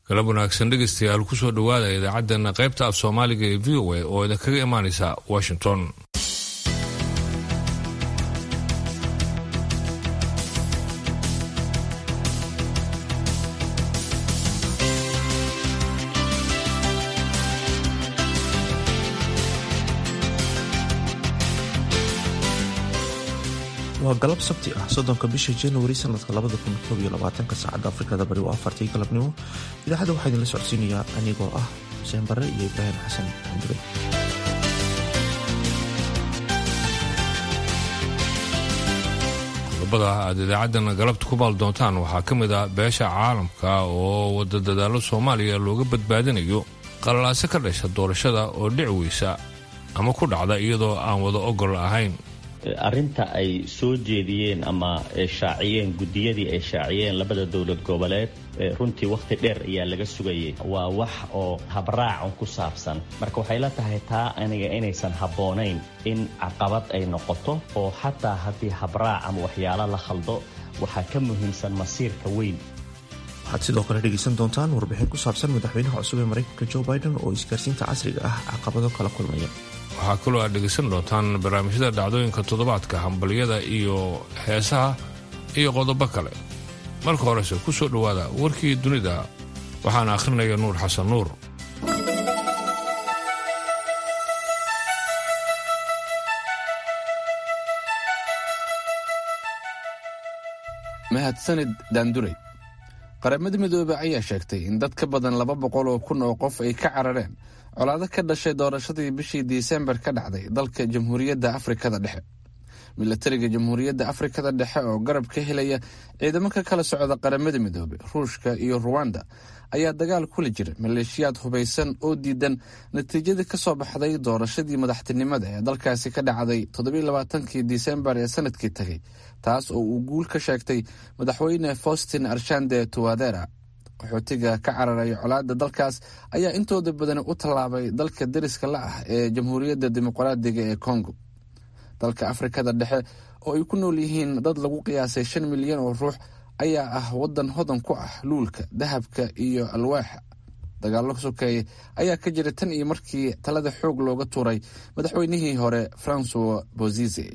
galab wanaagsan dhegaystayaal kusoo dhowaada idaacaddeena qaybta af soomaaliga ee v o a oo idinkaga imaanaysa washington waa galab sabti ah soddonka bisha januari sanadka labada kun koob iyo labaatanka saacadda afrikada bari waa afartii galabnimo idaacadda waxaa idinla socodsiinayaa anigoo ah xuseen barre iyo ibraahim xasan xamdure qodobada aad idaacaddana galabta ku baal doontaan waxaa ka mid ah beesha caalamka oo wada dadaalo soomaaliya looga badbaadinayo qalalaaso ka dhasha doorashada oo dhici weysa ama ku dhacda iyadoo aan wada ogol ahayn arrinta ay soo jeediyeen ama shaaciyeen guddiyadii ay shaaciyeen labada dowlad goboleed runtii wakhti dheer ayaa laga sugayay waa wax oo habraacan ku saabsan marka waxay la tahay taa aniga inaysan habboonayn in caqabad ay noqoto oo xataa haddii habraac ama waxyaalo la khaldo waxaa ka muhiimsan masiirka weyn waxaad sidoo kale dhegaysan doontaan warbixin ku saabsan madaxweynaha cusub ee maraykanka jo biden oo isgaarsiinta casriga ah caqabado kala kulmaya waxaa kaloo aad dhegaysan doontaan barnaamijyada dhacdooyinka toddobaadka hambalyada iyo heesaha iyo qodobo kale marka horese ku soo dhowaada warkii dunida waxaana akhrinaya nuur xasan nuur mahadsanid daanduray qaramada midoobey ayaa sheegtay in dad ka badan laba boqol oo kun oo qof ay ka carareen colaado ka dhashay doorashadii bishii disembar ka dhacday dalka jamhuuriyadda afrikada dhexe milatariga jamhuuriyadda afrikada dhexe oo garab ka helaya ciidamo ka kala socda qaramada midoobey ruushka iyo ruwanda ayaa dagaal kula jira maleeshiyaad hubaysan oo diidan natiijadii ka soo baxday doorashadii madaxtinimada ee dalkaasi ka dhacday toddobailabaatankii disembar ee sanadkii tagay taas oo uu guul ka sheegtay madaxweyne faustin arshande tuwadera qaxootiga ka cararaya colaada dalkaas ayaa intooda badani u tallaabay dalka dariska la ah ee jamhuuriyadda dimuqraadiga ee congo dalka afrikada dhexe oo ay ku nool yihiin dad lagu qiyaasay shan milyan oo ruux ayaa ah wadan hodan ku ah luulka dahabka iyo alwaaxa dagaallo sokeeye ayaa ka jira tan iyo markii talada xoog looga tuuray madaxweynihii hore francois bozize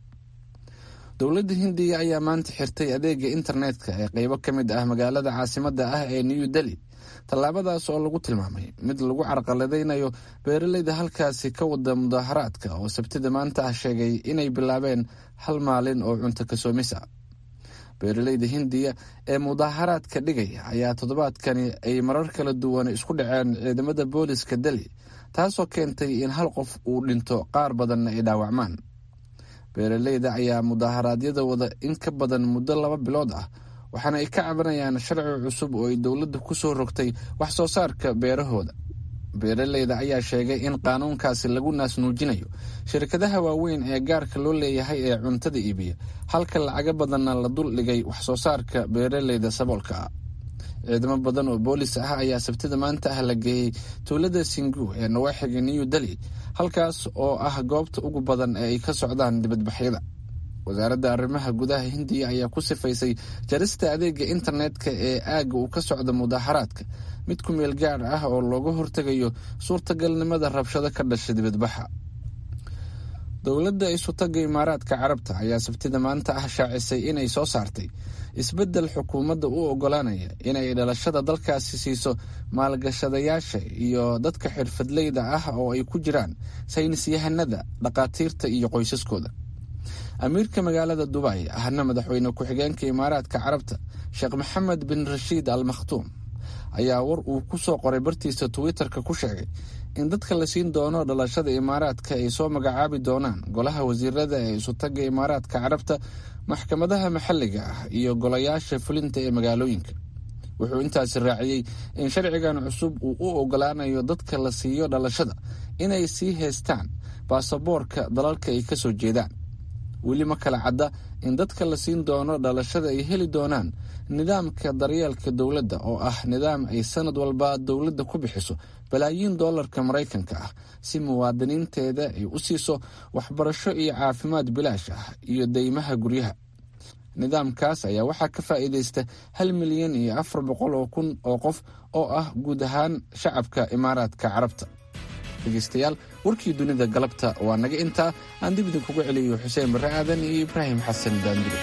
dowladda hindiya ayaa maanta xirtay adeega internetka ee qeybo ka mid ah magaalada caasimada ah ee new delhi tallaabadaas oo lagu tilmaamay mid lagu carqaladaynayo beeraleyda halkaasi ka wada mudaaharaadka oo sabtida maanta ah sheegay inay bilaabeen hal maalin oo cunto kasoomis ah beeraleyda hindiya ee mudaaharaadka dhigaya ayaa toddobaadkani ay marar kala duwan isku dhaceen ciidamada booliska delhi taasoo keentay in hal qof uu dhinto qaar badanna ay dhaawacmaan beeraleyda ayaa mudaharaadyada wada in ka badan muddo laba bilood ah waxaana ay ka cabanayaan sharci cusub oo ay dowladda ku soo rogtay wax soo saarka beerahooda beeraleyda ayaa sheegay in qaanuunkaasi lagu naasnuujinayo shirkadaha waaweyn ee gaarka loo leeyahay ee cuntada iibiya halka lacago badanna la dul dhigay wax soo saarka beeraleyda saboolka ah ciidamo badan oo boolis ah ayaa sabtida maanta ah la geeyey tuulada singu ee nawaaxiga new delhi halkaas oo ah goobta ugu badan ee ay ka socdaan dibadbaxyada wasaaradda arrimaha gudaha hindiya ayaa ku sifaysay jarista adeega internetka ee aagga uu ka socda mudaaharaadka mid ku meel gaar ah oo looga hortegayo suurtagalnimada rabshado ka dhasha dibadbaxa dowladda isutaga imaaraadka carabta ayaa sabtida maanta ah shaacisay inay soo saartay isbeddel xukuumadda u ogolaanaya inay dhalashada dalkaasi siiso maalgashadayaasha iyo dadka xirfadleyda ah oo ay ku jiraan saynisyahanada dhakhaatiirta iyo qoysaskooda amiirka magaalada dubay ahna madaxweyne ku-xigeenka imaaraadka carabta sheekh maxamed bin rashiid al makhtuum ayaa war uu ku soo qoray bartiisa twitter-ka ku sheegay in dadka la siin doono dhalashada imaaraadka ay soo magacaabi doonaan golaha wasiirada ee isutaga imaaraadka carabta maxkamadaha maxalliga ah iyo golayaasha fulinta ee magaalooyinka wuxuu intaasi raaciyey in sharcigan cusub uu u ogolaanayo dadka la siiyo dhalashada inay sii haystaan baasaboorka dalalka ay kasoo jeedaan weli ma kala cadda in dadka la siin doono dhalashada ay heli doonaan nidaamka daryeelka dowladda oo ah nidaam ay sanad walba dowladda ku bixiso balaayiin doolarka maraykanka ah si muwaadiniinteeda ay u siiso waxbarasho iyo caafimaad bilaash ah iyo deymaha guryaha nidaamkaas ayaa waxaa ka faa'iidaysta hal milyan iyo afar boqol oo kun oo qof oo ah guud ahaan shacabka imaaraadka carabta dhegeystayaal warkii dunida galabta waa naga intaa aan dib idinkugu celiyo xuseen barre aadan iyo ibraahim xasan daandure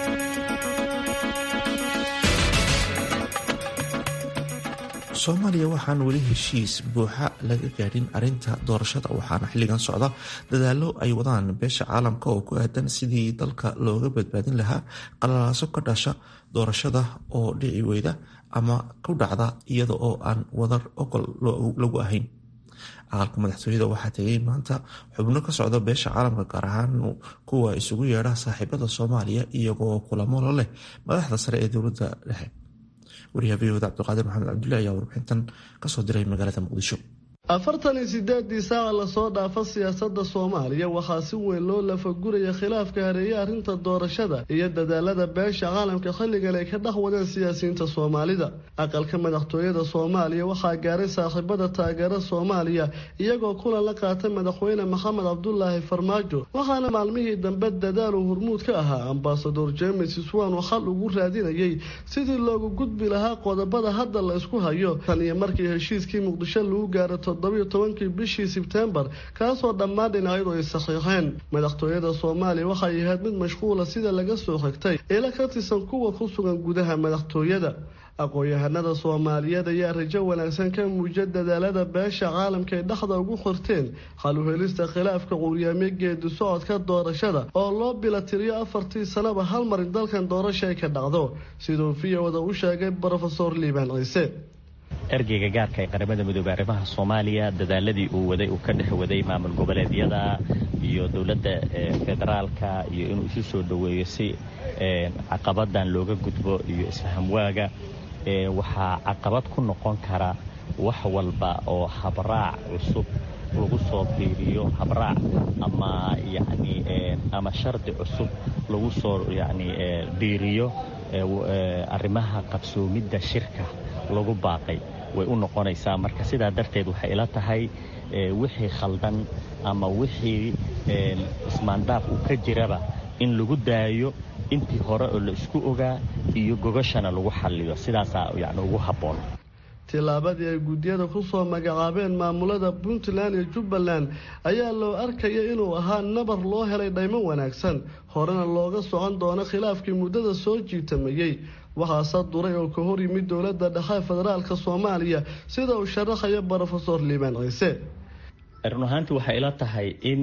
soomaaliya waxaan weli heshiis buuxa laga gaadhin arinta doorashada waxaana xilligan socda dadaalo ay wadaan beesha caalamka oo ku aadan sidii dalka looga badbaadin lahaa qalalaaso ka dhasha doorashada oo dhici weyda ama ku dhacda iyada oo aan wadar ogol lagu ahayn aqalka madaxtooyada waxaa tegay maanta xubno ka socda beesha caalamka gaar ahaan kuwa isugu yeedha saaxiibada soomaaliya iyagoo kulamo la leh madaxda sare ee dowladda dhexe wariyaha v oda cabdiqaadir maxamed cabdulle ayaa warbixintan kasoo diray magaalada muqdisho afartan iyo sideedii saaca lasoo dhaafa siyaasada soomaaliya waxaa si weyn loo lafaguraya khilaafka hareeye arrinta doorashada iyo dadaalada beesha caalamka xilligan ay ka dhex wadeen siyaasiyiinta soomaalida aqalka madaxtooyada soomaaliya waxaa gaaray saaxiibada taageera soomaaliya iyagoo kulan la qaatay madaxweyne maxamed cabdulaahi farmaajo waxaana maalmihii dambe dadaal uu hormuud ka ahaa ambasador james swan oo xal ugu raadinayay sidii loogu gudbi lahaa qodobada hadda la isku hayo tan iyo markii heshiiskii muqdisho lagu gaaro toddobiyo tobankii bishii sebtembar kaasoo dhammaan dhinacyadu ay saxiixeen madaxtooyada soomaaliya waxay ahayd mid mashquula sida laga soo xigtay ila ka tirsan kuwa ku sugan gudaha madaxtooyada aqoon-yahanada soomaaliyeed ayaa rajo wanaagsan ka muujiya dadaalada beesha caalamka ay dhexda ugu xorteen xal u helista khilaafka quuryaamyo geedi socodka doorashada oo loo bila tiriyo afartii sanaba hal mar in dalkan doorasha ay ka dhacdo siduu viyowda u sheegay brofesor liibaan ciise ergeyga gaarka ee qaramada midoobey arrimaha soomaaliya dadaaladii uu waday uu ka dhex waday maamul goboleedyada iyo dowladda federaalka iyo inuu isu soo dhoweeyo si caqabadan looga gudbo iyo isfahamwaaga waxaa caqabad ku noqon kara wax walba oo habraac cusub lagu soo biiriyo habraac ama yani ama shardi cusub lagu soo yani biiriyo arrimaha qabsoomidda shirka lagu baaqay way u noqonaysaa marka sidaa darteed waxay ila tahay wixii khaldan ama wixii ismaandaaf uu ka jiraba in lagu daayo intii hore oo la isku ogaa iyo gogashana lagu xalliyo sidaasaa yani ugu habboon tillaabadii ay guddiyada ku soo magacaabeen maamulada puntland iyo jubbaland ayaa loo arkaya inuu ahaa nabar loo helay dhaymo wanaagsan horena looga socon doono khilaafkii muddada soo jiitamayey waxaase duray oo ka hor yimid dowladda dhexe federaalka soomaaliya sida uu sharaxayo brofesor liibaan ciise run ahaantii waxay ila tahay in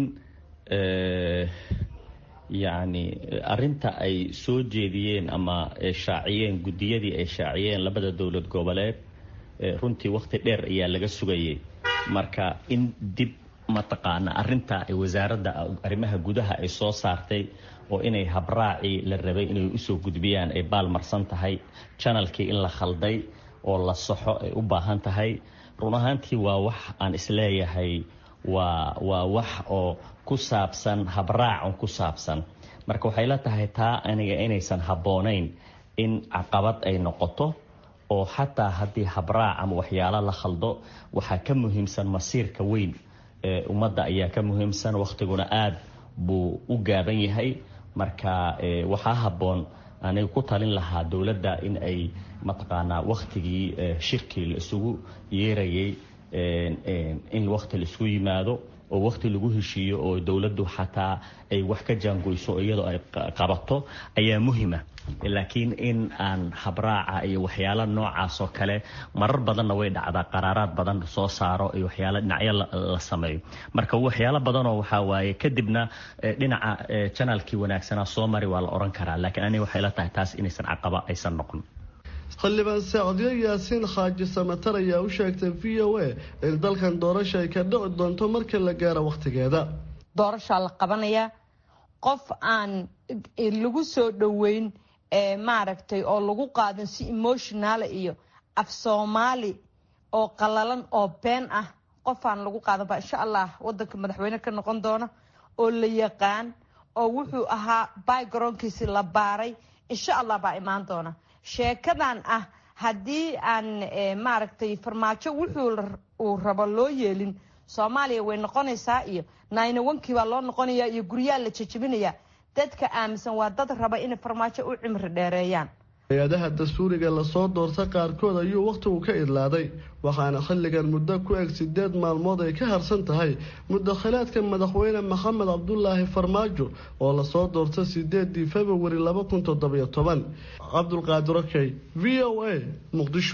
yacni arinta ay soo jeediyeen ama shaaciyeen guddiyadii ay shaaciyeen labada dowlad goboleed runtii wakhti dheer ayaa laga sugayay marka in dib mataqaana arinta wasaaradda arrimaha gudaha ay soo saartay oo inay habraacii la rabay inay usoo gudbiyaan ay baalmarsan tahay janalkii in la khalday oo la saxo ay u baahan tahay run ahaantii waa wax aan isleeyahay waa waa wax oo ku saabsan habraacun ku saabsan marka waxay la tahay taa aniga inaysan habboonayn in caqabad ay noqoto oo xataa haddii habraac ama waxyaalo la khaldo waxaa ka muhiimsan masiirka weyn ee ummadda ayaa ka muhiimsan wakhtiguna aad buu u gaaban yahay marka waxaa habboon aniga ku talin lahaa dowladda in ay mataqaanaa wakhtigii shirkii la isugu yeerayay in wakhti la isugu yimaado oo wakhti lagu heshiiyo oo dowladdu xataa ay wax ka jaangoyso iyadoo ay qabato ayaa muhima laakiin in aan habraaca iyo waxyaalo noocaas oo kale marar badanna way dhacdaa qaraaraad badan soo saaro iyo waxyaalo dhinacyo la sameeyo marka waxyaalo badanoo waxaa waaye kadibna dhinaca janalkii wanaagsanaa soo mari waa la oran karaa laakiin aniga waxay la tahay taas inaysan caqaba aysan noqon xildhibaan sacdiyo yaasiin xaaji samatar ayaa u sheegtay v o a in dalkan doorasha ay ka dhici doonto marka la gaaro wakhtigeeda doorashaa la qabanayaa qof aan lagu soo dhoweyn maaragtay oo lagu qaadan si emotionaala iyo af soomaali oo qalalan oo been ah qofaan lagu qaadan baa insha allah wadanka madaxweyne ka noqon doona oo la yaqaan oo wuxuu ahaa bygaroonkiisi la baaray insha allah baa imaan doona sheekadan ah haddii aan maaragtay farmaajo wuxuu uu rabo loo yeelin soomaaliya way noqonaysaa iyo naynawankii baa loo noqonaya iyo guryaha la jejebinaya dadka aaminsan waa dad raba inay farmaajo u cimri dheereeyaan hay-adaha dastuuriga lasoo doorta qaarkood ayuu wakhtigu ka idlaaday waxaana xilligan muddo ku eg sideed maalmood ay ka harsan tahay mudakhilaadka madaxweyne maxamed cabdulaahi farmaajo oo lasoo doorta sideedii februari laba kun toddobiyo toban cabdulqaadir okey v o a muqdisho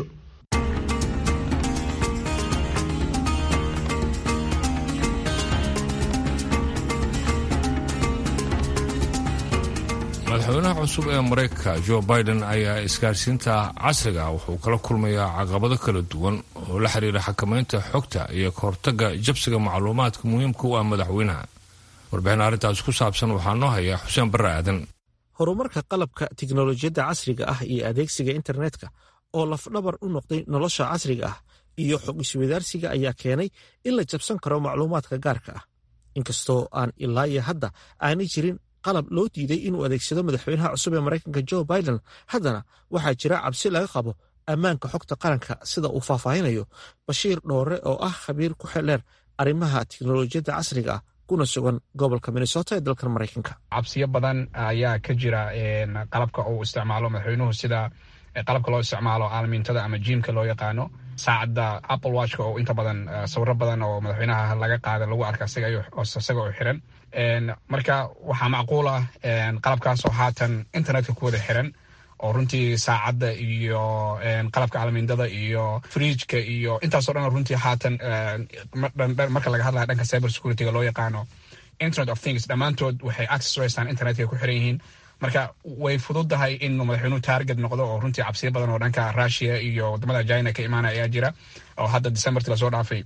madaxweynaha cusub ee maraykanka jo biden ayaa isgaarsiinta casriga wuxuu kala kulmayaa caqabado kala duwan oo la xiriira xakamaynta xogta iyo kahortaga jabsiga macluumaadka muhiimka u ah madaxweynaha warbixin arrintaas ku saabsan waxaa noo haya xuseen barre aadan horumarka qalabka tiknolojiyadda casriga ah iyo adeegsiga internetka oo lafdhabar u noqday nolosha casriga ah iyo xog iswadaarsiga ayaa keenay in la jabsan karo macluumaadka gaarka ah inkastoo aan ilaa iyo hadda aanay jirin qalab loo diiday inuu adeegsado madaxweynaha cusub ee maraykanka jo biden haddana waxaa jira cabsi laga qabo ammaanka xogta qaranka sida uu faahfaahinayo bashiir dhoore oo ah khabiir ku xeldheer arrimaha tiknolojiyadda casriga ah kuna sugan gobolka minnesota ee dalkan maraykanka cabsiyo badan ayaa ka jira qalabka uu isticmaalo madaxweynuhu sida qalabka loo isticmaalo aalamiintada ama jiimka loo yaqaano saacadda apple watchka oo inta badan sawiro badan oo madaxweynaha laga qaada lagu arka isaga oo xiran marka waxaa macquul ah qalabkaasoo haatan internetka ku wada xiran oo runtii saacadda iyo qalabka aalamiindada iyo frijka iyo intaasoo dhan runtii haatan marka laga hadlaya dhanka cyber securityga loo yaqaano internet of things dhammaantood waxay access u haystaan internetka ku xiran yihiin marka way fududahay inuu madaxweynuhu taarget noqdo oo runtii cabsiyo badan oo dhanka russia iyo wadamada china ka imaana ayaa jira oo hadda decemberti lasoo dhaafay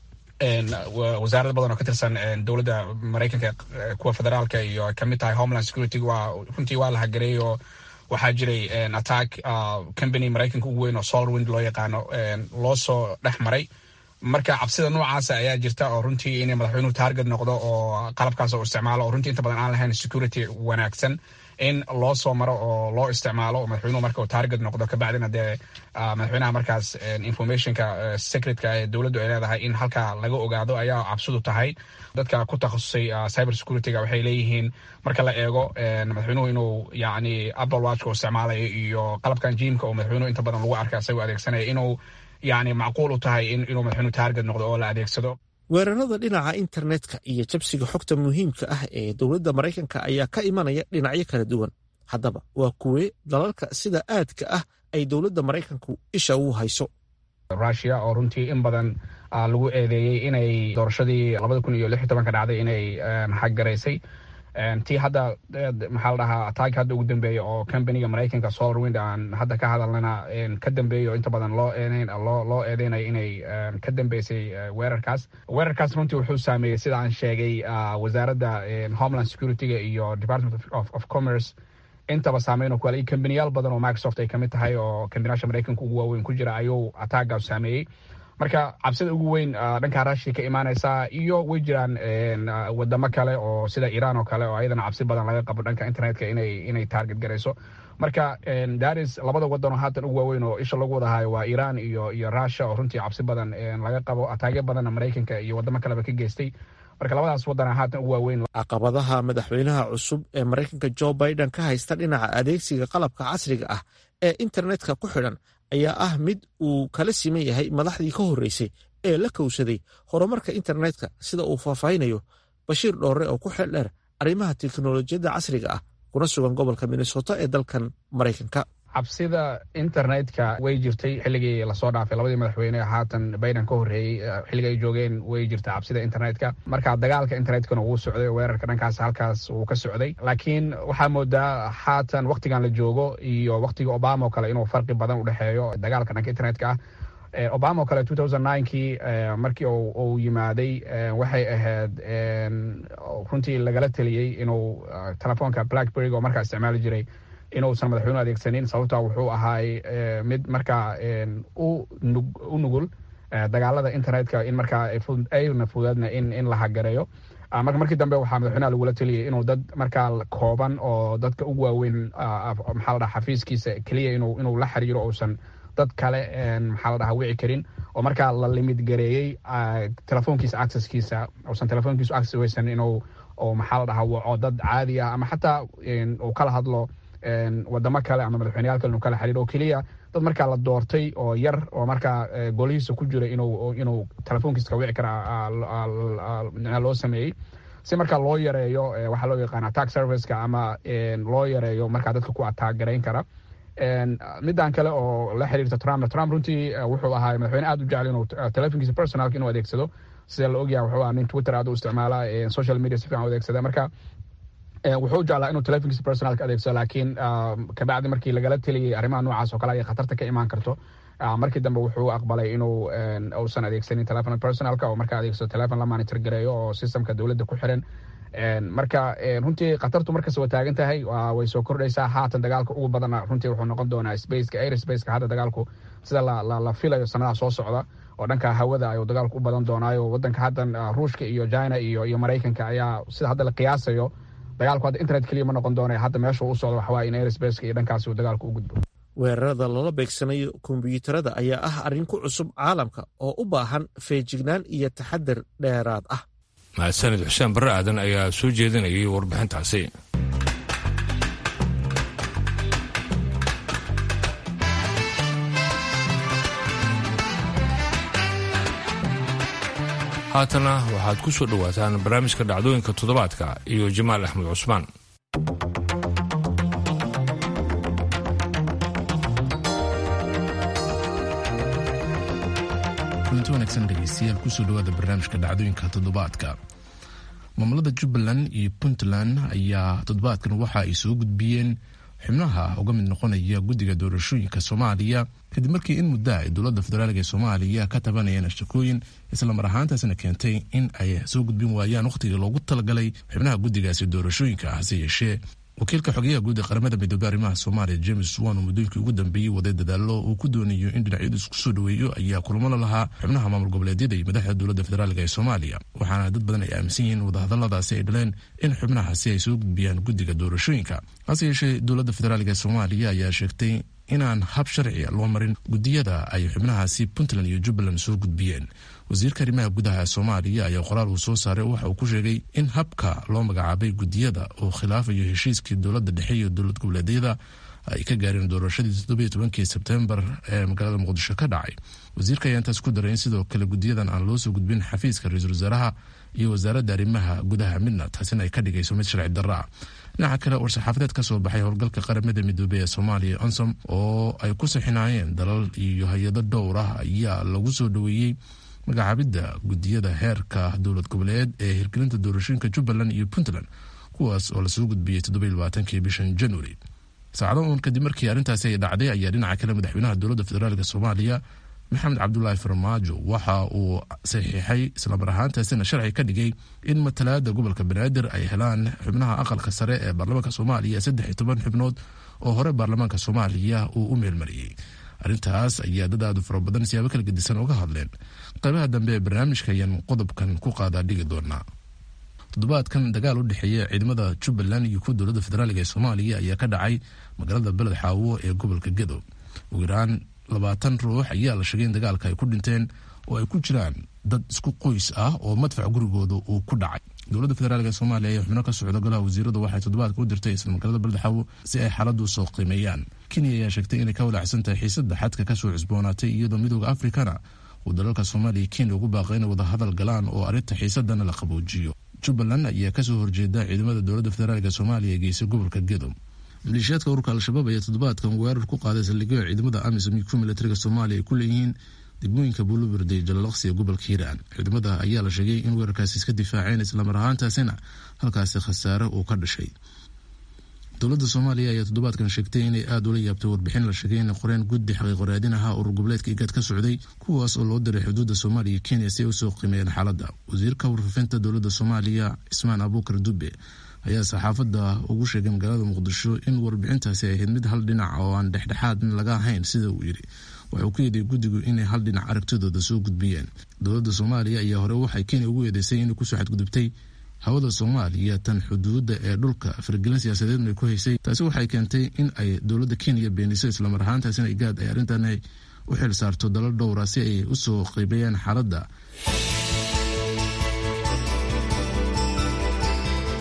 wasaarada badan oo ka tirsan dowladda maraykanka kuwa federaalka iyo kamid tahay homeland security waa runtii waa la hagareeyay oo waxaa jiray attack company maraykanka ugu weyn oo solarwind loo yaqaano loo soo dhex maray marka cabsida noocaasa ayaa jirta oo runtii inay madaxweynuhu taarget noqdo oo qalabkaas oo isticmaalo oo runtii inta badan aan lahayn security wanaagsan in loo soo maro oo loo isticmaalo madaxweynuhu marka uu taarget noqdo kabacdina dee madaxweynaha markaas informationka secretka ee dowladdu ay leedahay in halkaa laga ogaado ayaa cabsidu tahay dadka ku takhasusay cyber securityga waxay leeyihiin marka la eego madaxweynuhu inuu yacni apple watchka uu isticmaalayo iyo qalabkan jiimka oo madaxweynuhu inta badan lagu arka isagoo adeegsanaya inuu yacni macquul u tahay inuu madaxweynuhu taarget noqdo oo la adeegsado weerarada dhinaca internetka iyo jabsiga xogta muhiimka ah ee dowladda maraykanka ayaa ka imanaya dhinacyo kala duwan haddaba waa kuwee dalalka sida aadka ah ay dowladda maraykanku isha ugu hayso rusia oo runtii in badan lagu eedeeyey inay doorashadii labada kun iyo lix iyo tobanka dhacday inay xaggaraysay tii hadda maxaa la dhahaa ataag hadda ugu dambeeya oo companiga maraykanka solarwind aan hadda ka hadalnana ka dambeeya oo inta badan loo eedeyn loo loo eedeynayo inay ka dambeysay weerarkaas weerarkaas runtii wuxuu saameeyey sida aan sheegay wasaaradda homeland securityga iyo department of commerce intaba saameyn oo kale iyo kambaniyaal badan oo microsoft ay kamid tahay oo kambaniyaasha maraykanka ugu waaweyn ku jira ayuu ataagaas saameeyey marka cabsida ugu weyn dhanka rushia ka imaaneysaa iyo way jiraan wadamo kale oo sida iran oo kale oo ayadana cabsi badan laga qabo dhanka internetka inay inay target garayso marka daris labada wadan oo haatan ugu waaweyn oo isha lagu wadahayo waa iran iyo iyo russia oo runtii cabsi badan laga qabo ataagyo badanna maraykanka iyo wadamo kaleba ka geystay marka labadaas wadana haatan ugu waaweyn caqabadaha madaxweynaha cusub ee maraykanka jo biden ka haysta dhinaca adeegsiga qalabka casriga ah ee internetka ku xidhan ayaa ah mid uu kala siman yahay madaxdii ka horreysay ee la kowsaday horumarka internetka sida uu faahfaahinayo bashiir dhoore oo ku xeel dheer arrimaha teknolojiyadda casriga ah kuna sugan gobolka minnesota ee dalkan maraykanka cabsida internetka way jirtay xilligii lasoo dhaafay labadii madaxweyne haatan biden ka horreeyey xilliga ay joogeen way jirta cabsida internetka marka dagaalka internetkana wuu socday weerarka dhankaas halkaas wuu ka socday laakiin waxaa moodaa haatan waktigan la joogo iyo waktiga obama oo kale inuu farqi badan udhexeeyo dagaalka dhanka internetka ah obama oo kale kii markii uu yimaaday waxay ahayd runtii lagala teliyey inuu telefoonka blackberry oo markaa isticmaali jiray inuusan madaxweynuhu adeegsanin sababta wuxuu ahaay mid markaa u nugul dagaalada internetka in markaa ayna fudaadna in la hagareeyo marka markii dambe waxaa madaxweynaha lagula teliyay inuu dad markaa kooban oo dadka ugu waaweyn maxaa la dhaha xafiiskiisa keliya inuu la xiriiro uusan dad kale maxaa la dhaha wici karin oo markaa la limid gareeyey telefoonkiisa accesskiisa uusan telefoonkiisu access weysan inuu oo maxaa la dhahaa waco dad caadi ah ama xataa uu kala hadlo wadamo kale ama madaxweyneyaal kale inuu kala xiriiro oo keliya dad markaa la doortay oo yar oo markaa golihiisa ku jira inuu inuu telefoonkiisa ka wici kara loo sameeyey si markaa loo yareeyo waxaa loo yaqaan attack serviceka ama loo yareeyo markaa dadka ku attack garayn kara midaan kale oo la xiriirta trump trump runtii wuxuu ahaa madaxweyne aad u jecel inuu telefonkiisa personalka inuu adeegsado sida la ogyahay wuxuu ahaa nin twitter aad u isticmaala social media si fiican u adeegsada marka wuxuu jeclaa inuu telefonkiisa personalka adeegsado laakiin kabacdi markii lagala teliyey arrimaha noocaas oo kale ay khatarta ka imaan karto markii dambe wuxuu aqbalay inuu uusan adeegsanin telefon personalka oo markaa adeegsado telefon la monitor gareeyo oo systemka dowladda ku xiran marka runtii khatartu markasta waa taagan tahay way soo kordhaysaa haatan dagaalka ugu badana runtii wuxuu noqon doonaa spaceka air spaceka hadda dagaalku sida la filayo sanadaha soo socda oo dhanka hawada ayuu dagaalku u badan doonaayo wadanka haddan ruushka iyo china iyo iyo maraykanka ayaa sida hadda la qiyaasayo dagaalku hadda internet keliya ma noqon doona hadda meesha u socdo waxawaa in air spaceka iyo dhankaasi uu dagaalku u gudbo weerarada lala beegsanayo kombiyuutarada ayaa ah arrin ku cusub caalamka oo u baahan feejignaan iyo taxadar dheeraad ah mahadsanid xuseen barre aadan ayaa soo jeedinayay warbixintaasi haatana waxaad ku soo dhowaataan barnaamijka dhacdooyinka toddobaadka iyo jamaal axmed cusmaan kulanti wanaagsan dhegeystayaal kusoo dhawaada barnaamijka dhacdooyinka toddobaadka maamulada jubbaland iyo puntland ayaa toddobaadkan waxa ay soo gudbiyeen xubnaha uga mid noqonaya guddiga doorashooyinka soomaaliya kadib markii in muddo ay dowladda federaalk ee soomaaliya ka tabanayeen shakooyin islamar ahaantaasna keentay in ay soo gudbin waayaan wakhtigii loogu talagalay xubnaha guddigaasi doorashooyinka hase yeeshee wakiilka xogeyaha guud ee qaramada midoobey arrimaha soomaaliya james wan oo muddooyinkii ugu dambeeyey waday dadaalo uu ku doonayo in dhinacyadu isku soo dhoweeyo ayaa kulamo la lahaa xubnaha maamul goboleedyada iyo madaxda dowladda federaalk ee soomaaliya waxaana dad badan ay aaminsan yihiin wadahadaladaasi ay dhaleen in xubnahaasi ay soo gudbiyaan guddiga doorashooyinka hase yeeshee dowladda federaalk ee soomaaliya ayaa sheegtay inaan hab sharciga loo marin guddiyada ay xubnahaasi puntland iyo jubbaland soo gudbiyeen wasiirka arrimaha gudaha soomaaliya ayaa qoraal uu soo saaray waxa uu ku sheegay in habka loo magacaabay guddiyada uu khilaafayo heshiiskii dowladda dhexe iyo dowlad goboleedyada ay ka gaareen doorashadii toddobiyo tobankii sebtembar ee magaalada muqdisho ka dhacay wasiirka ayaa intaas ku daray in sidoo kale guddiyadan aan loo soo gudbin xafiiska ra-iisul wasaaraha iyo wasaaradda arrimaha gudaha midna taasina ay ka dhigayso mid sharci darro ah dhinaca kale war-saxaafadeed ka soo baxay howlgalka qaramada midoobey ee soomaaliya onsom oo ay ku sixinaayeen dalal iyo hay-ado dhowr ah ayaa lagu soo dhoweeyey magacaabidda guddiyada heerka dowlad goboleed ee hirgelinta doorashooyinka jubbaland iyo puntland kuwaas oo lasoo gudbiyey toddobailabaatankii bishan january saacado uun kadib markii arrintaasi ay dhacday ayaa dhinaca kale madaxweynaha dowladda federaalk soomaaliya maxamed cabdulaahi farmaajo waxa uu saxiixay islamar ahaantaasina sharci ka dhigay in matalaada gobolka banaadir ay helaan xubnaha aqalka sare ee baarlamaanka soomaaliya saddex iyo toban xubnood oo hore baarlamaanka soomaaliya uu u meelmariyey arrintaas ayaa dad aadu fara badan siyaabo kala gedisan uga hadleen qaybaha dambe ee barnaamijka ayaan qodobkan ku qaadaa dhigi doonaa toddobaadkan dagaal u dhexeeya ciidamada jubbaland iyo kuwa dowladda federaalk ee soomaaliya ayaa ka dhacay magaalada beled xaawo ee gobolka gedo ugu yaraan labaatan ruux ayaa la sheegay in dagaalka ay ku dhinteen oo ay ku jiraan dad isku qoys ah oo madfac gurigooda uu ku dhacay dowladda federaalk ee soomaaliya ayaa xubno ka socda golaha wasiiradu waxay toddobaadka u dirtay isla magaalada beled xaawo si ay xaaladdu soo qiimeeyaan kenya ayaa sheegtay inay ka walaacsan tahay xiisadda xadka kasoo cusboonaatay iyadoo midooda afrikana uu dalalka soomaaliya kenya ugu baaqay inay wadahadal galaan oo arrinta xiisadana la qaboojiyo jubbaland ayaa kasoo horjeeda ciidamada dowladda federaalk ee soomaaliya ee geysay gobolka gedo maleeshiyaadka ururka al-shabaab ayaa toddobaadkan weerar ku qaaday saldhigyo ciidamada amisom iyo kuwa militariga soomaaliya ay ku leeyihiin degmooyinka buulubird iyo jalalaqsi ee gobolka hiiraan ciidamada ayaa la sheegay in weerarkaasi iska difaaceen islamar ahaantaasina halkaasi khasaare uu ka dhashay dowladda soomaaliya ayaa toddobaadkan sheegtay inay aada ula yaabtay warbixin la sheegay inay qoreen guddi xaqiiqoraadin ahaa urur goboleedka igaad ka socday kuwaas oo loo diray xuduudda soomaaliya iyo kenya si ay usoo qiimeeyeen xaaladda wasiirka warfaafinta dowladda soomaaliya cismaan abuukar dube ayaa saxaafadda ugu sheegay magaalada muqdisho in warbixintaasi ay ahayd mid hal dhinac oo aan dhexdhexaad laga ahayn sida uu yidhi waxauu ku yeeday guddigu inay hal dhinac aragtidooda soo gudbiyeen dowladda soomaaliya ayaa hore waxay kenya ugu eedeysay inay kusoo xadgudubtay hawada soomaaliya tan xuduudda ee dhulka faragelin siyaasadeedna ku haysay taasi waxay keentay in ay dowladda kenya beeniso islamar ahaantaasina igaad ay arrintan u xil saarto dalal dhowra si ay usoo qiibeeyaan xaaladda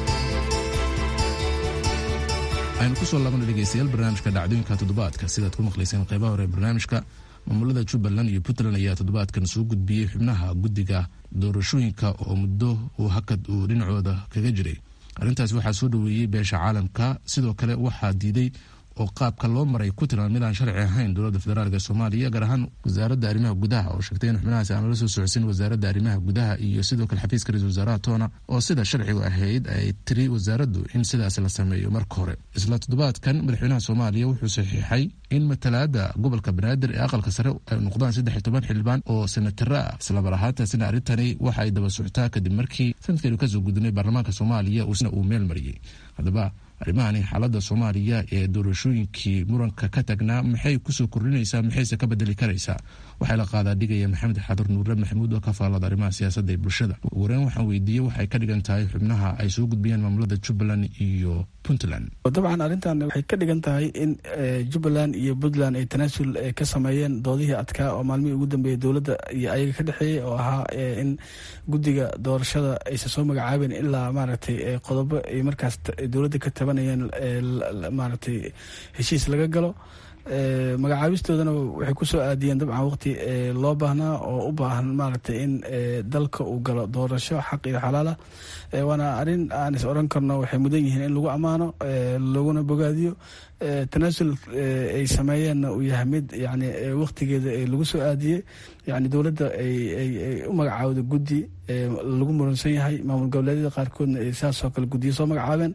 aynu kusoo laabana dhegeystayaal barnaamijka dhacdooyinka toddobaadka sidaad ku maqlayseen qeybaha hore barnaamijka maamulada jubbaland iyo puntland ayaa toddobaadkan soo gudbiyey xubnaha guddiga doorashooyinka oo muddo uu hakad uu dhinacooda kaga jiray arrintaas waxaa soo dhoweeyey beesha caalamka sidoo kale waxaa diiday oo qaabka loo maray ku tiran mid aan sharci ahayn dowladda federaalk soomaaliya gaar ahaan wasaaradda arrimaha gudaha oo sheegtay in xubnahaasi aan lala soo socodsin wasaaradda arrimaha gudaha iyo sidoo kale xafiiska ra-isul wasaaraha toona oo sida sharcigu ahayd ay tiri wasaaraddu in sidaas la sameeyo marka hore isla toddobaadkan madaxweynaha soomaaliya wuxuu saxiixay in matalaada gobolka banaadir ee aqalka sare ay noqdaan saddex iyo toban xildhibaan oo senatara ah islamar ahaantaasina arrintani waxa ay daba soctaa kadib markii sanadkeenu kasoo gudunay baarlamaanka soomaaliya uusna uu meel mariyey haddaba arrimahani xaaladda soomaaliya ee doorashooyinkii muranka ka tagnaa maxay kusoo kordhinaysaa maxayse ka bedeli karaysaa waxaa la qaadaa dhigaya maxamed xadur nuure maxamuud oo ka faallada arrimaha siyaasadda ee bulshada ugu horeyn waxaan weydiiyey waxay ka dhigan tahay xubnaha ay soo gudbiyeen maamulada jubbaland iyo puntland dabcan arrintan waxay ka dhigan tahay in jubbaland iyo puntland ay tanaasul ka sameeyeen doodihii adkaa oo maalmihii ugu dambeeyay dowladda iyo ayaga ka dhexeeyey oo ahaa in guddiga doorashada aysan soo magacaabeen ilaa maaragtay qodobo ay markaas dowladda ka tabanayeen maaragtay heshiis laga galo magacaabistoodana waxay kusoo aadiyeen dabcan waqti loo baahnaa oo u baahan maaragtay in dalka uu galo doorasho xaq iyo xalaala waana arrin aan is oran karno waxay mudan yihiin in lagu ammaano laguna bogaadiyo tanaasul ay sameeyeenna uu yahay mid yani waqtigeeda lagu soo aadiyey yani dowladda ay u magacaawda guddi lagu muransan yahay maamul goboleedyada qaarkoodna ay saasoo kale guddiyo soo magacaabeen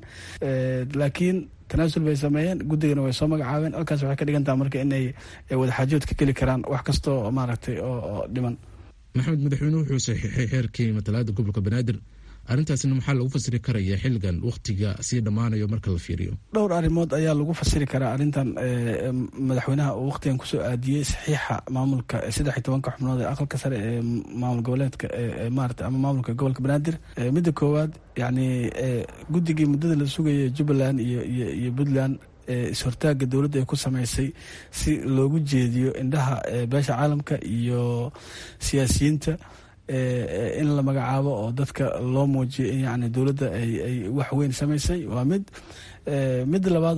laakiin tanaasul bay sameeyeen guddigana way soo magacaabeen halkaas waxay ka dhigantaha marka inay wadaxaajood ka geli karaan wax kastoo maaragtay oo dhiman maxamed madaxweynuhu wuxuu saxiixay xeerkii matalaada gobolka banaadir arrintaasna maxaa lagu fasiri karaya xilligan wakhtiga sii dhammaanayo marka la fiiriyo dhowr arrimood ayaa lagu fasiri karaa arrintan madaxweynaha uu wakhtigan kusoo aadiyey saxiixa maamulka saddex iyo tobanka xubnood ee aqalka sare ee maamul goboleedka maarata ama maamulka gobolka banaadir midda koowaad yacni guddigii muddada la sugayay jubbaland iyo iyo puntland is-hortaaga dowladda ay ku sameysay si loogu jeediyo indhaha beesha caalamka iyo siyaasiyiinta in la magacaabo oo dadka loo muujiyo in yani dowladda ay wax weyn samaysay waa mid mid labaad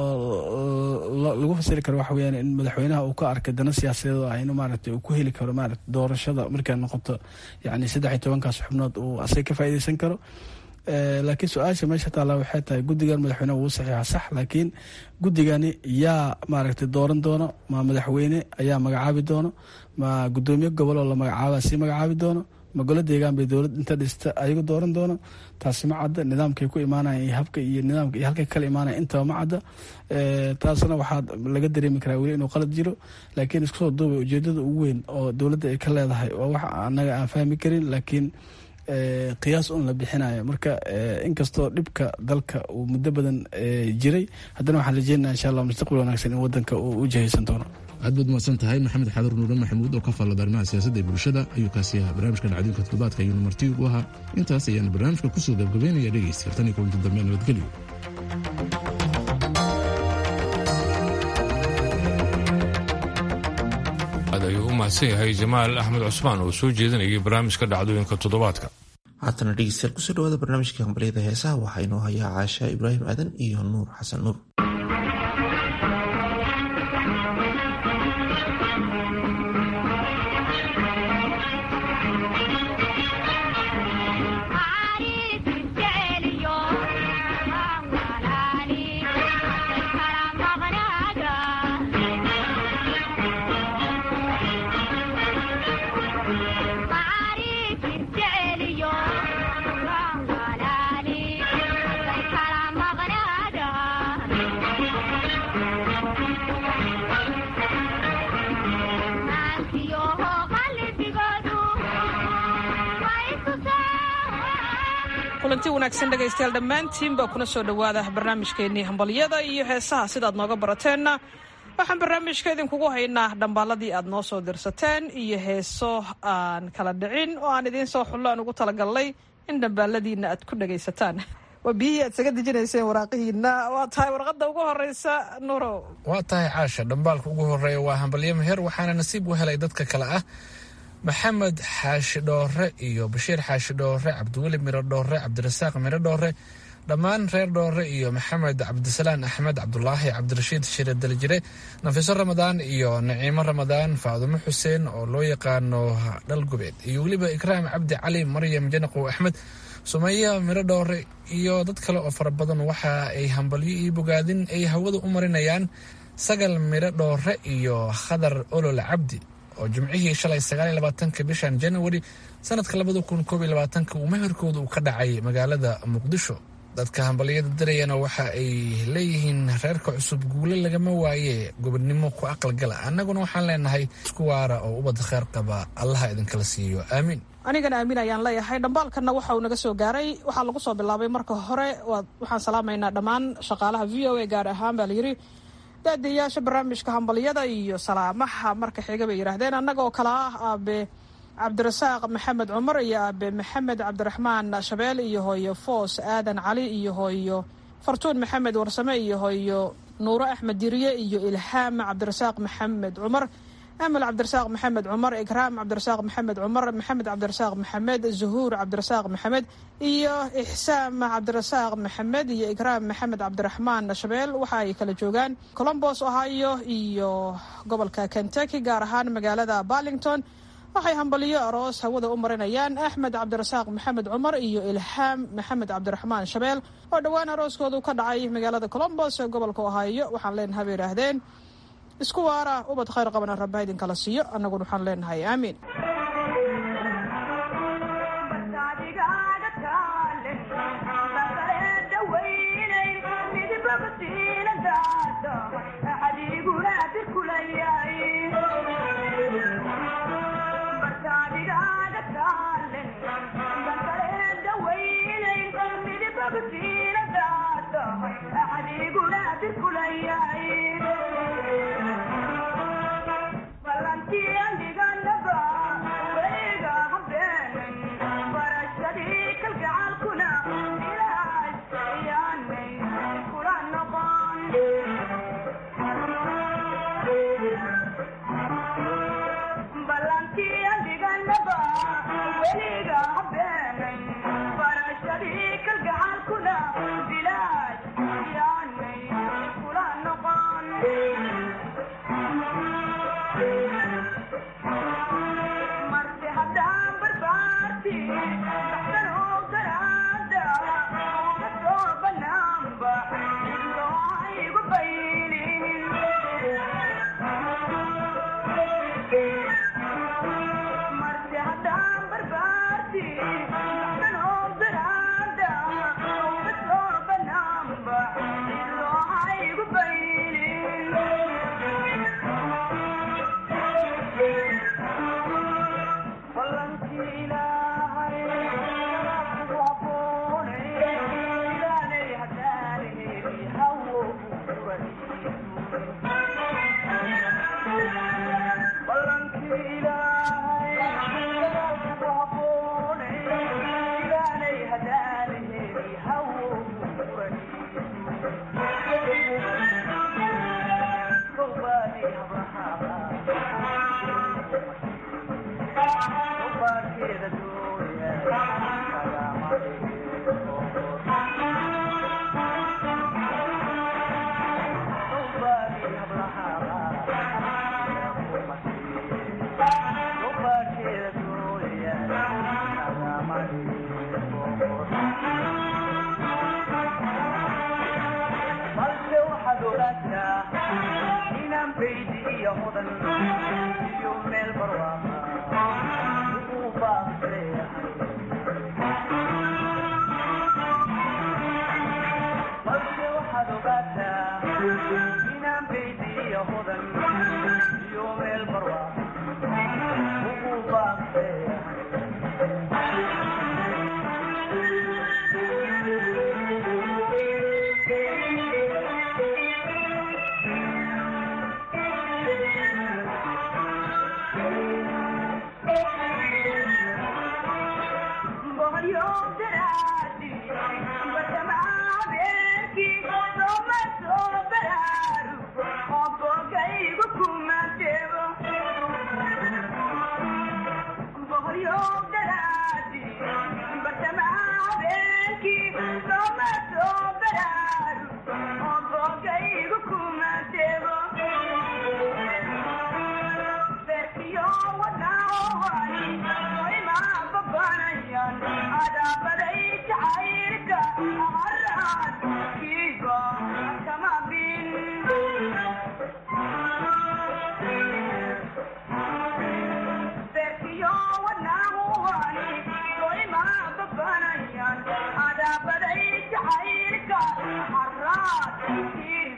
oo lagu fasiri karo waxa weyaan in madaxweynaha uu ka arkay dana siyaasadeed oo ah in maaragtay uu ku heli karo maarata doorashada markay noqoto yani saddex iyo tobankaas xubnood uu asaga ka faa'iideysan karo laakiin su-aasha meesha taalla waxay tahay guddigan madaxweyneha wuu saxiixa sax laakiin guddigani yaa maaragtay dooran doono ma madaxweyne ayaa magacaabi doono ma guddoomiye gobol oo la magacaaba sii magacaabi doono ma golo deegaan bay dowlad inta dhista ayagu dooran doono taasi ma cadda nidaamkay ku imaanayan iyo habka iyo nidaamka iyo halkay kala imaanaya intaba ma cadda taasna waxaa laga dareemi karaa weli inuu qalad jiro laakiin isku soo duubay ujeedada ugu weyn oo dowladda ay ka leedahay waa wax annaga aan fahmi karin laakiin qiyaas un la bixinayo marka inkastoo dhibka dalka uu muddo badan jiray haddana waxaan rajeynaa insha allah mustaqbal wanaagsan in wadanka uu u jihaysan doono aad baad mahadsan tahay maxamed xadur nuure maxamuud oo ka faallada arrimaha siyaasadda ee bulshada ayuu kaasi ahaa barnaamijka dhacdooyinka toddobaadka ayuuna marti ugu ahaa intaas ayaana barnaamijka kusoo gabgabeynaya dhegeysta tan iyo kulanti dambe nabadgelyo aad ayuu u mahadsan yahay jamaal axmed cusmaan oo soo jeedinayay barnaamijka dhacdooyinka toddobaadka haatana dhegeystayaal kusoo dhawaada barnaamijka hambalyada heesaha waxaa inoo hayaa caasha ibraahim aadan iyo nuur xasan nuur kulanti wanaagsan dhegaystayaal dhammaantiin baa kuna soo dhowaada barnaamijkeennii hambalyada iyo heesaha sidaad nooga barateenna waxaan barnaamijka idinkugu haynaa dhambaaladii aad noo soo dirsateen iyo heeso aan kala dhicin oo aan idiin soo xullo aan ugu talagalnay in dhambaaladiina aad ku dhagaysataan waa biyihii aad saga dejinayseen waraaqihiina waa tahay warqadda ugu horeysa nuuro waa tahay caasha dhambaalka ugu horeeya waa hambalyo meher waxaana nasiib u helay dadka kale ah maxamed xaashi dhoore iyo bashiir xaashi dhoore cabdiweli miro dhoore cabdirasaaq miro dhoore dhammaan reer dhoore iyo maxamed cabdisalaan axmed cabdulaahi cabdirashiid shire daljire nafiso ramadaan iyo naciimo ramadaan faadumo xuseen oo loo yaqaano dhalgubeed iyo weliba ikraam cabdi cali maryam janaqow axmed sumeya miro dhoore iyo dad kale oo fara badan waxa ay hambalyo iyo bogaadin ay hawada u marinayaan sagal miro dhoore iyo khadar olol cabdi oo jimcihii shalay sagaaliyo labaatanka bishan januari sanadka labada kun koob iyo labaatanka uu meherkooda uu ka dhacay magaalada muqdisho dadka hambalyada dirayana waxa ay leeyihiin reerka cusub guule lagama waaye gobodnimo ku aqalgala annaguna waxaan leenahay isku waara oo ubadda kheer qaba allaha idinkala siiyo aamiin anigana aamin ayaan leeyahay dhambaalkanna waxa uu naga soo gaaray waxaa lagu soo bilaabay marka hore waxaan salaamaynaa dhammaan shaqaalaha v o a gaar ahaan baa layidhi daadiyayaasha barnaamijka hambalyada iyo salaamaha marka xiga bay yidhaahdeen annaga oo kale ah aabe cabdirasaaq maxamed cumar iyo aabe maxamed cabdiraxmaan shabeel iyo hooyo foos aadan cali iyo hooyo fartuun maxamed warsame iyo hooyo nuuro axmed diriye iyo ilhaam cabdirasaaq maxamed cumar amal cabdirasaaq maxamed cumar ikraam cabdirasaaq maxamed cumar maxamed cabdirasaaq maxamed zuhuur cabdirasaaq maxamed iyo ixsaam cabdirasaaq maxamed iyo ikraam maxamed cabdiraxmaan shabeel waxa ay kala joogaan colombos ohio iyo gobolka kentucky gaar ahaan magaalada barlington waxay hambaliyo aroos hawada u marinayaan axmed cabdirasaaq maxamed cumar iyo ilhaam maxamed cabdiraxmaan shabeel oo dhowaan arooskoodu ka dhacay magaalada colombos ee gobolka ohio waxaan leenahay bay yidhaahdeen isku waara ubad khayr qabana rabba idinkala siiyo annaguna waxaan leenahay aamiin Thank you.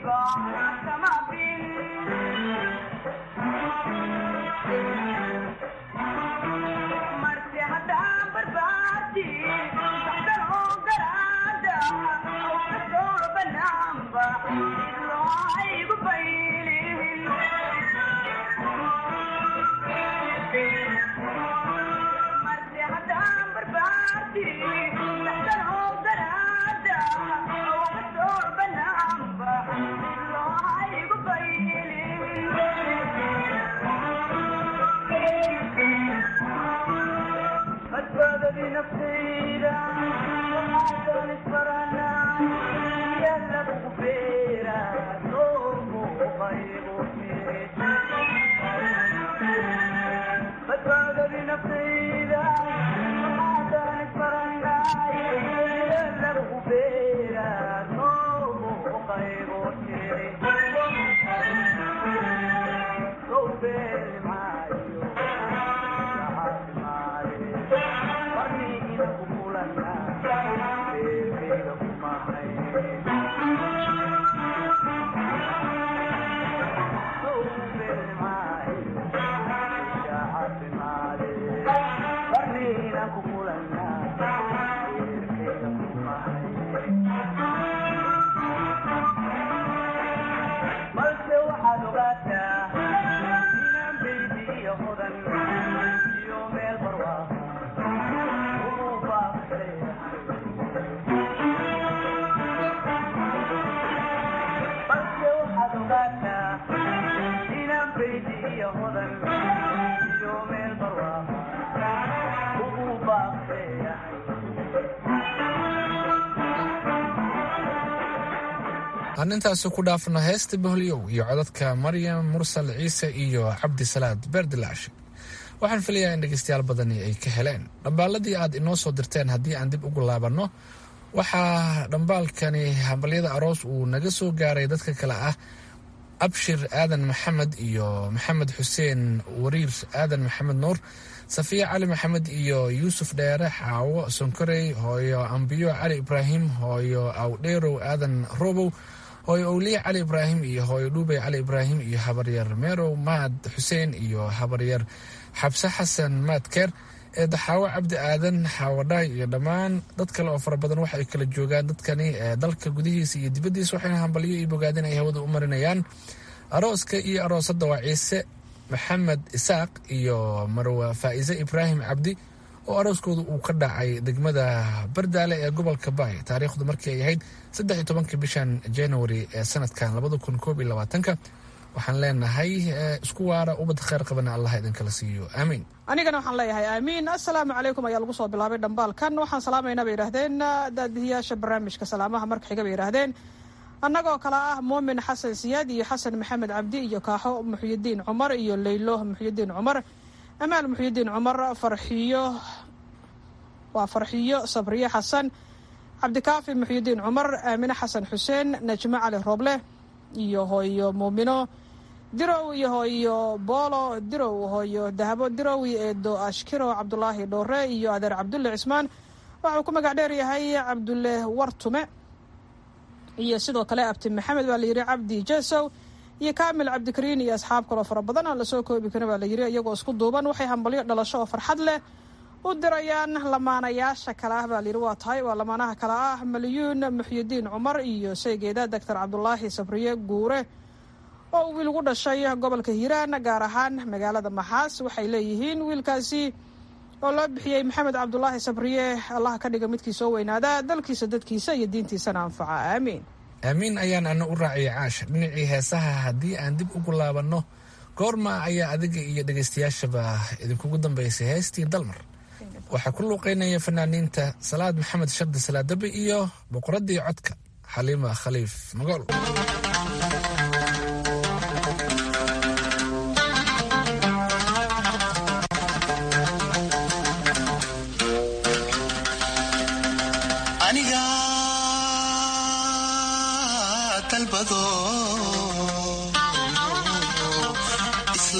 aan intaasi ku dhaafno heesta boholyow iyo codadka maryam mursal ciise iyo cabdisalaad beerdilaashi waxaan filayaa in dhegeystayaal badani ay ka heleen dhambaaladii aad inoo soo dirteen haddii aan dib ugu laabanno waxaa dhambaalkani hambalyada aroos uu naga soo gaaray dadka kale ah abshir aadan maxamed iyo maxamed xuseen wariir aadan maxamed nuur safiya cali maxamed iyo yuusuf dheere xaawo sonkorey hooyo ambiyo cali ibraahim hooyo awdheerow aadan robow hooyo owliye cali ibraahim iyo hooyo dhuubey cali ibraahim iyo habaryar meerow maad xuseen iyo habaryar xabse xasan maadkeer ee daxaawo cabdi aadan xaawadhaay iyo dhammaan dad kale oo fara badan waxa ay kala joogaan dadkani ee dalka gudihiisa iyo dibaddiisa waxayna hambalyo iyo bogaadin ay hawada u marinayaan arooska iyo aroosadda waa ciise maxamed isaaq iyo marwa faa'iise ibraahim cabdi oo arooskooda uu ka dhacay degmada bardaale ee gobolka baay taariikhdu markii ay ahayd saddex iyo tobanka bishan january ee sanadkan labada kun koob iyo labaatanka waxaan leenahay isku waara ubad kheyr qabana allah idinkala siiyo aamiin anigana waxaan leeyahay aamiin assalaamu calaykum ayaa lagu soo bilaabay dhambaalkan waxaan salaamaynaa bay yidhaahdeen daadihiyaasha barnaamijka salaamaha marka xiga bay yidhaahdeen annagoo kale ah muumin xasan siyaad iyo xasan maxamed cabdi iyo kaaxo muxyidiin cumar iyo leylo muxyidiin cumar amaal muxyidiin cumar farxiyo waa farxiyo sabriye xasan cabdikaafi muxyidiin cumar aamine xasan xuseen najmo cali rooble iyo hooyo muumino dirow iyo hooyo boolo dirow hooyo dahabo dirow iyo eedo ashkiro cabdulaahi dhoore iyo adeer cabdulle cismaan waxauu ku magac dheer yahay cabdulle wartume iyo sidoo kale abti maxamed baa layidhi cabdi jesow iyo kaamil cabdikariin iyo asxaab kaloo fara badan aan lasoo koobi karin baa layidhi iyagoo isku duuban waxay hambalyo dhalasho oo farxad leh u dirayaan lamaanayaasha kale ah baa layidhi waa tahay waa lamaanaha kale ah malyuun muxyidiin cumar iyo saygeeda doctor cabdulaahi sabriye guure oo wiil gu dhashay gobolka hiiraan gaar ahaan magaalada maxaas waxay leeyihiin wiilkaasi oo loo bixiyey maxamed cabdulaahi sabriye allaha ka dhiga midkii soo weynaada dalkiisa dadkiisa iyo diintiisana anfaca aamiin aamiin ayaan ana u raaciyay caash dhinacii heesaha haddii aan dib ugu laabanno goorma ayaa adiga iyo dhegaystayaashaba idinkugu dambaysay heestii dalmar waxaa ku luuqeynaya fanaaniinta salaad maxamed shardi salaadabe iyo boqoradii codka xaliima khaliif magool aniga dalbado isla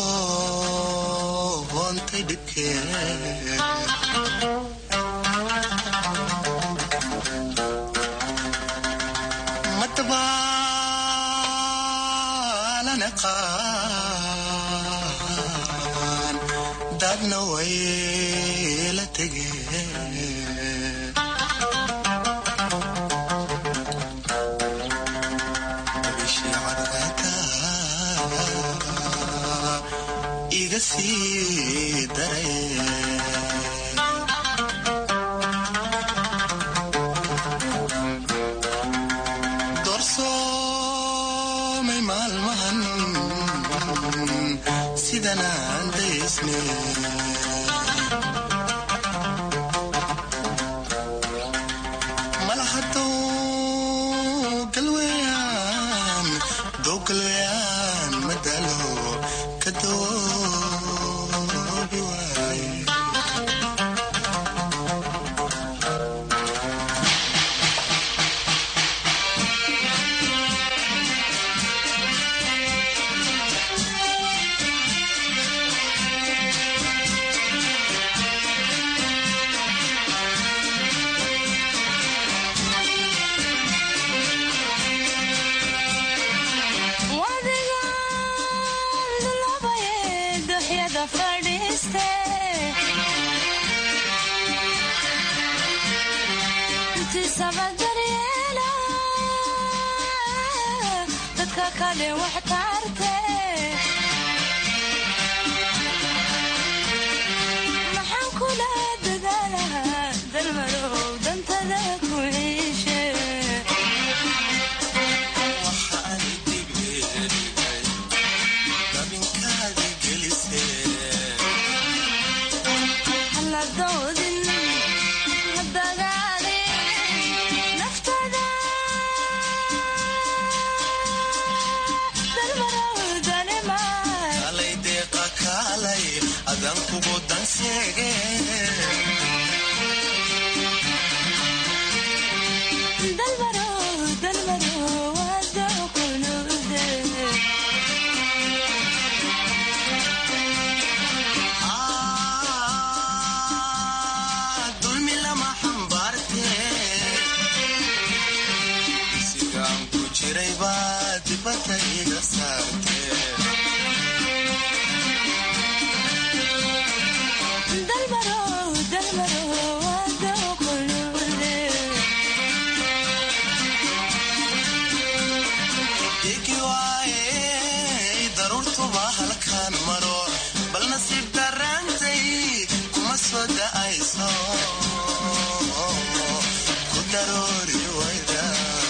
doontay dhibkee kala naqaan dadna way la tegeen bishii cadceeda iga sii dareen doorsoomay maalmahan sidanaan daysne malahadow galweyaan dow galweyaan madalo ka doobi waaye dadka kale wax tarte maxaan kula dadaalahaa dalmarow dantada ku ciishe haladoodin hadagaalin naftada dalmarow danimaan kalay deeqa kaalay adan kugu danseege dalmarow dalmarow wada kunuude dulmi lama xambaarte sigaan ku jiray baa dibadda iga saarte dalmarow dalmarow wada kunuude igi waaye daruurtuba halkaan maro bal nasiib daraantay kuma soo da'ayso ku daroori wayda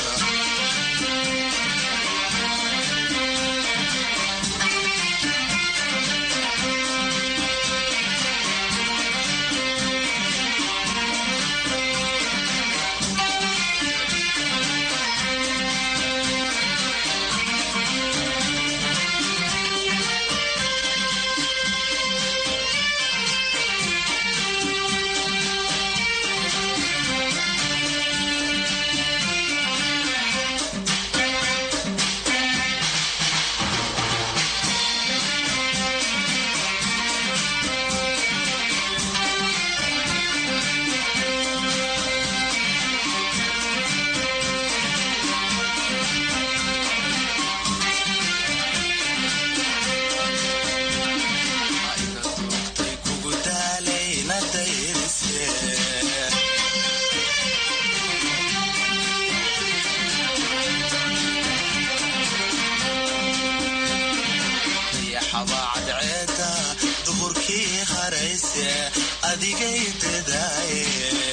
kugu daalayna dayrise dayaxaba cadceeda duhurkii harayse adigay dadaaye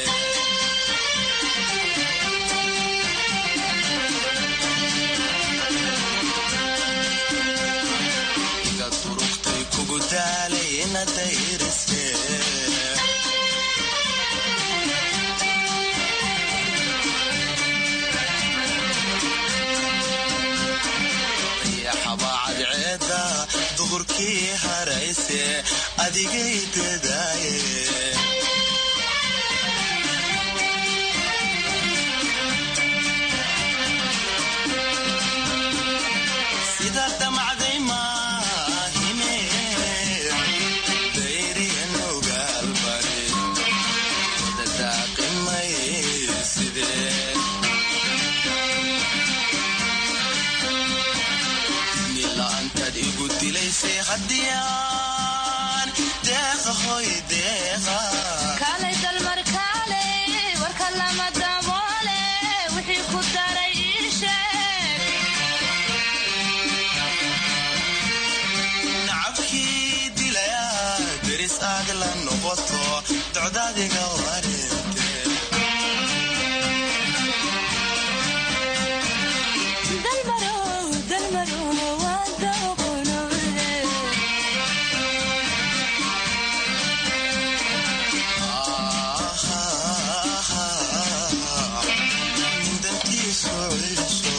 iga durugtay kugu daalayna dayrise dayaxaba cadceeda duhurkii harayse adigay dadaaye sida damacday maahine dayriyan ogaalbari dadaaqimay sidee nila-aan codadiga wareerte dalmarow dalmarow wada qulubde mudantiisu ciiso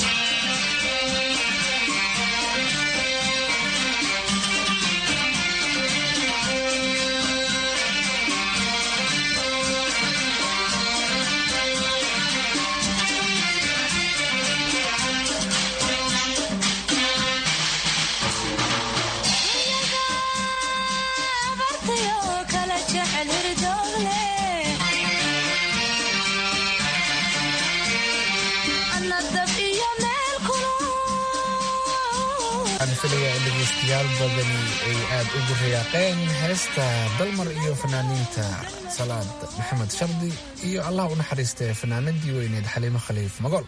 abartayo kala jecel hirdoogle ana dab iyo meel kulul waxaan filayaa in dhegeystayaal badani ay aad ugu riyaaqeen heesta dalmar iyo fanaaniinta salaad maxamed shardi iyo allah u naxariistay fanaanadii weyneed xaliimo khaliif magool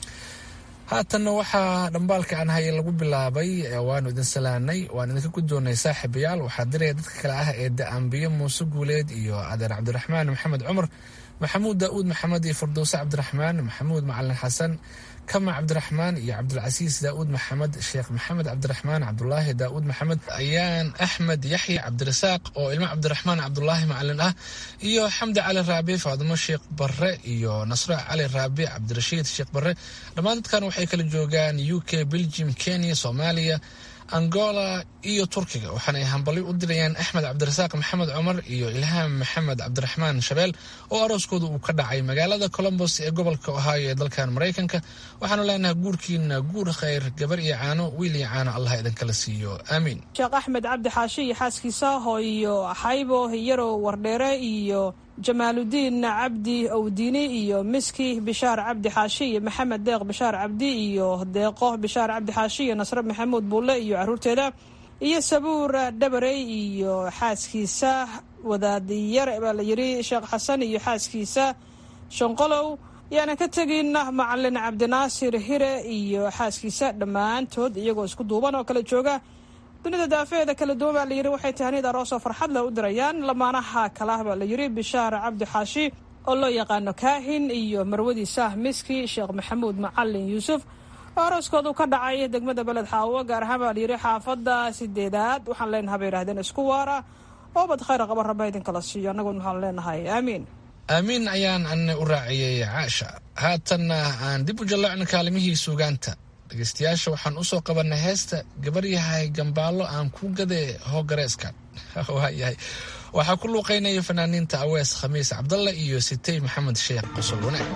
haatanna waxaa dhambaalka aan hayay lagu bilaabay ee waanu idin salaanay waan idinka guddoonay saaxiibayaal waxaa diraya dadka kale ah ee da-ambiye muuse guuleed iyo adeer cabdiraxmaan maxamed cumar maxamuud daa'uud maxamed iyo firdowse cabdiraxmaan maxamuud macalin xasan kama cabdiraxmaan iyo cabdilcasiis daa'uud maxamed sheekh maxamed cabdiraxmaan cabdulaahi daa'uud maxamed ayaan axmed yaxya cabdirasaaq oo ilmo cabdiraxmaan cabdulaahi macalin ah iyo xamdi cali raabi faadimo sheekh barre iyo nasro cali raabi cabdirashiid sheekh barre dhammaan dadkan waxay kala joogaan u k belgium kenya soomaaliya angola iyo turkiga waxaana ay hambalyo u dirayaan axmed cabdirasaaq maxamed cumar iyo ilhaam maxamed cabdiraxmaan shabeel oo arooskooda uu ka dhacay magaalada colombos ee gobolka ohio ee dalkan maraykanka waxaanu leenahay guurkiina guur khayr gabar iyo caano wiil iyo caano allah idinkala siiyo aamiin sheekh axmed cabdi xaashi iyo xaaskiisa hooyo xaybo yarow wardheere iyo jamaaludiin cabdi owdiini iyo miski bishaar cabdi xaashi iyo maxamed deeq bishaar cabdi iyo deeqo bishaar cabdi xaashi iyo nasre maxamuud buulle iyo caruurteeda iyo sabuur dhabarey iyo xaaskiisa wadaadiyare baa la yidhi sheekh xasan iyo xaaskiisa shanqolow yaanan ka tegin macalin cabdinaasir hire iyo xaaskiisa dhammaantood iyagoo isku duuban oo kala jooga dunida daafeeda kala duwan baa layidhi waxay tahaniyad aroosoo farxad leh u dirayaan lamaanaha kalah baa la yidhi bishaar cabdi xaashi oo loo yaqaano kaahin iyo marwadiisa miski sheekh maxamuud macalin yuusuf oo arooskoodu ka dhacay degmada beled xaawo gaar ahaan baa layidhi xaafadda sideedaad waxaan leenahay bay yidhahdeen isku waara oo bad khayr qaba raba idinkala siiyo annaguna waxaan leenahay aamiin aamiin ayaan ana u raaciyey caasha haatanna aan dib u jallacno kaalimihii suugaanta dhegeystayaasha waxaan usoo qabanay heesta gabaryahay gambaallo aan ku gadee hoogareeska waayahay waxaa ku luuqeynaya fanaaniinta awees khamiis cabdalle iyo sitey maxamed sheekh qosol wanaag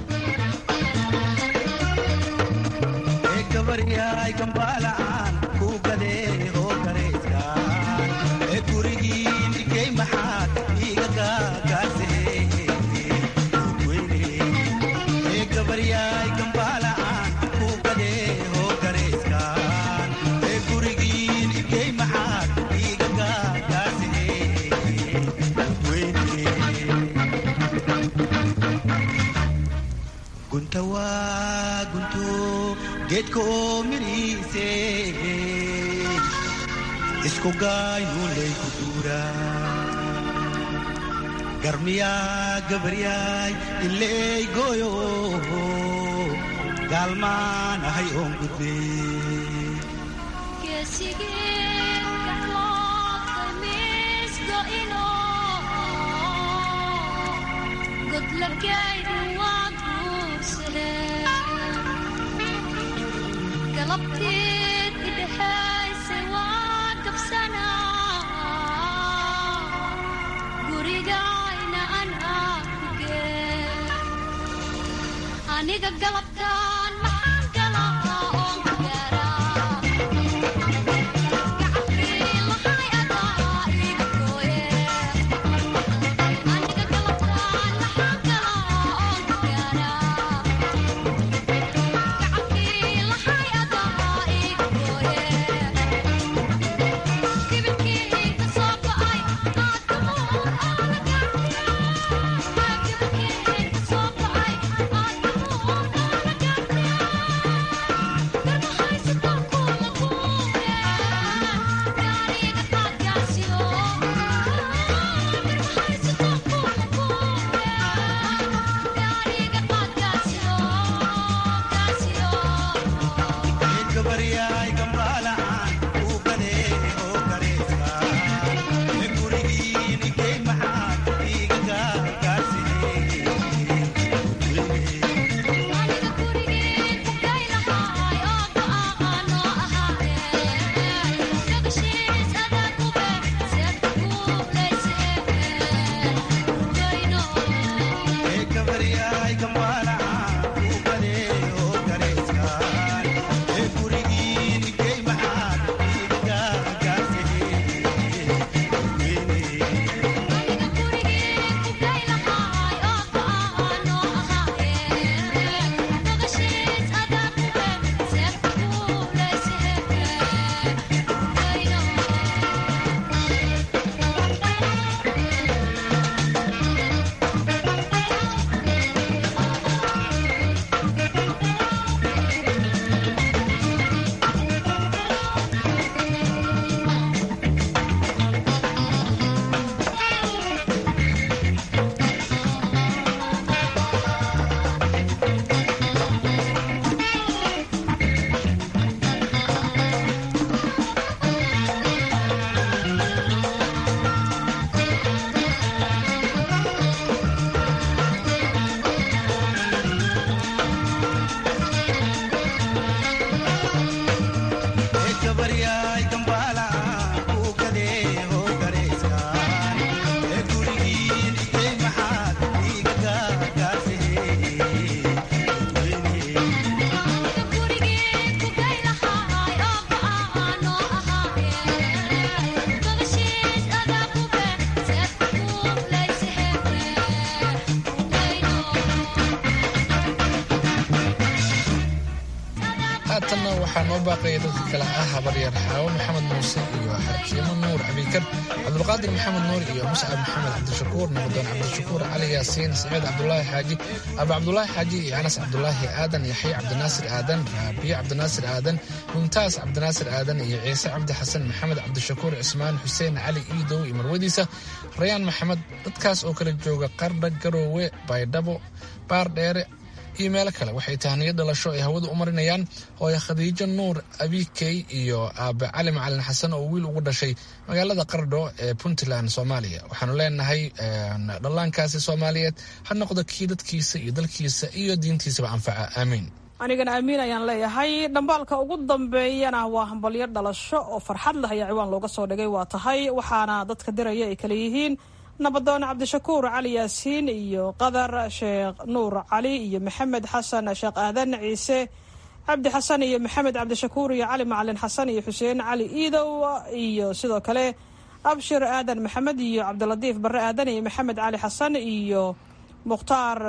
gabaryahay gambaala'aan ku gadee oo gareyskan ee gurigiin dhigay maxaad iiga gaagaasee ee gabaryahay gambaala'aan ku gadee oo gareyskan ee gurigiin dhigay maxaad iiga gaagaasee gunta waa gunto geedka oo midhiise isku gaayuulay ku duura garmiyaa gabaryaay ileey gooyo gaalmaan ahay oon gudbe galabteed idhexayse waa gabsanaa gurigayna anaa kugee aniga galabtaan maxaan galaa oon ku gaaraa Thank you. haatanna waxaa noo baaqaya dadka kale ah habaryar xaawo maxamed muuse iyo xarkiimo nuur abikar cabdulqaadir maxamed nuur iyo muscab maxamed cabdishakuur nabadoon cabdishakuur cali yaasiin saciid cabdulaahi xaaji aba cabdulaahi xaaji iyo anas cabdulaahi aadan yaxya cabdinaasir aadan raabiye cabdinaasir aadan mumtaas cabdinaasir aadan iyo ciise cabdi xasan maxamed cabdishakuur cismaan xuseen cali iidow iyo marwadiisa rayaan maxamed dadkaas oo kala jooga qardha garoowe baydhabo baardheere iyo meelo kale waxay tahniyo dhalasho ay hawada u marinayaan hooye khadiijo nuur abikey iyo aabe cali macalin xasan oo wiil ugu dhashay magaalada qardho ee puntland soomaaliya waxaanu leenahay dhallaankaasi soomaaliyeed ha noqdo kii dadkiisa iyo dalkiisa iyo diintiisaba anfaca aamiin anigana amiin ayaan leeyahay dhambaalka ugu dambeeyana waa hambalyo dhalasho oo farxad leh ayaa ciwaan looga soo dhigay waa tahay waxaana dadka diraya ay kale yihiin nabadoon cabdishakuur cali yaasiin iyo qadar sheekh nuur cali iyo maxamed xasan sheekh aadan ciise cabdi xasan iyo maxamed cabdishakuur iyo cali macalin xasan iyo xuseen cali iidow iyo sidoo kale abshir aadan maxamed iyo cabdilatiif barre aadan iyo maxamed cali xasan iyo mukhtaar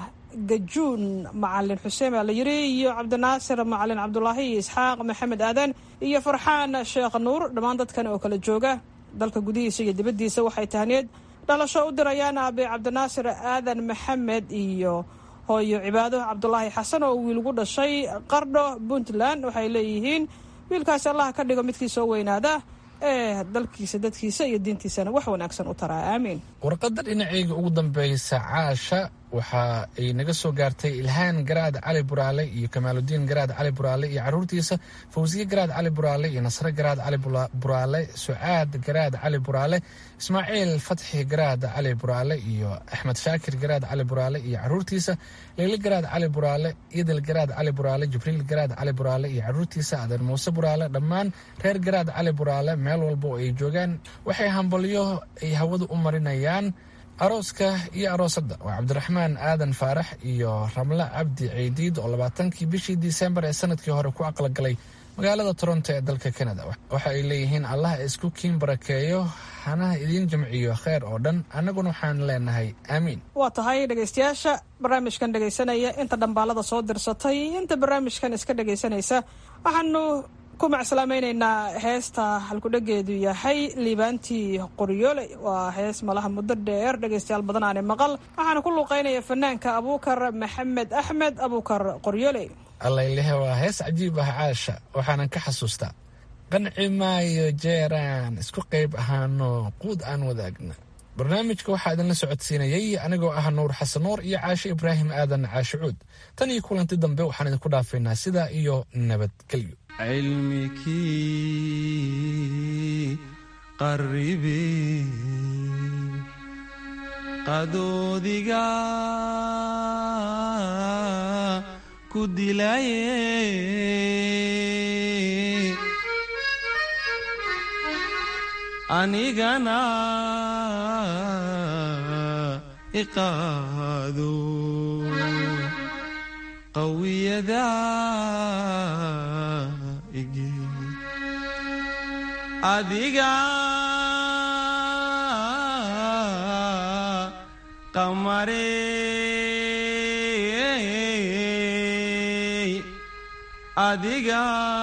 gajuun macalin xuseen baa la yiri iyo cabdinaasir macalin cabdulaahi iyo isxaaq maxamed aadan iyo farxaan sheekh nuur dhammaan dadkan oo kala jooga dalka gudihiisa iyo dibaddiisa waxay tahneed dhalasho u dirayaan aabe cabdinaasir aadan maxamed iyo hooyo cibaado cabdulaahi xasan oo wiil gu dhashay qardho puntland waxay leeyihiin wiilkaasi allah ka dhigo midkii soo weynaada ee dalkiisa dadkiisa iyo diintiisana wax wanaagsan u taraa aamiin warqadda dhinaceyga ugu dambeysa caasha waxa ay naga soo gaartay ilhaan garaad cali buraale iyo kamaaludiin garaad cali buraale iyo caruurtiisa fawsiye garaad cali buraale iyo nasre garaad cali buraale sucaad garaad cali buraale ismaaciil fatxi garaad cali buraale iyo axmed shaakir garaad cali buraale iyo caruurtiisa leyle garaad cali buraale idil garaad cali buraale jibriil garaad cali buraale iyo caruurtiisa adeer muuse buraale dhammaan reer garaad cali buraale meel walba oo ay joogaan waxay hambalyo ay hawada u marinayaan arooska iyo aroosadda waa cabdiraxmaan aadan faarax iyo ramle cabdi ceydiid oo labaatankii bishii disembar ee sanadkii hore ku aqalgalay magaalada toronto ee dalka canada waxa ay leeyihiin allah isku kiin barakeeyo hanaha idiin jamciyo kheer oo dhan annaguna waxaan leenahay aamiin waa tahay dhegaystayaasha barnaamijkan dhegaysanaya inta dhambaalada soo dirsatay inta barnaamijkan iska dhegaysanaysa waxaanu ku macsalaamaynaynaa heesta halkudhegeedu yahay liibaantii qoryoole waa hees malaha muddo dheer dhegaystayaal badan aane maqal waxaana ku luuqeynaya fanaanka abuukar maxamed axmed abuukar qoryoole allaylehe waa hees cajiib ah caasha waxaanan ka xasuustaa qanci maayo jeeraan isku qayb ahaano quud aan wadaagna barnaamijka waxaa idinla socodsiinayay anigoo ah nuur xasan nuur iyo caashe ibraahim aadan caashe cuud tan iyo kulanti dambe waxaan idinku dhaafaynaa sidaa iyo nabadgelyo cilmikii qarribe qadoodiga ku dilaye anigana iqaado qawiyada igi adiga qamarey adiga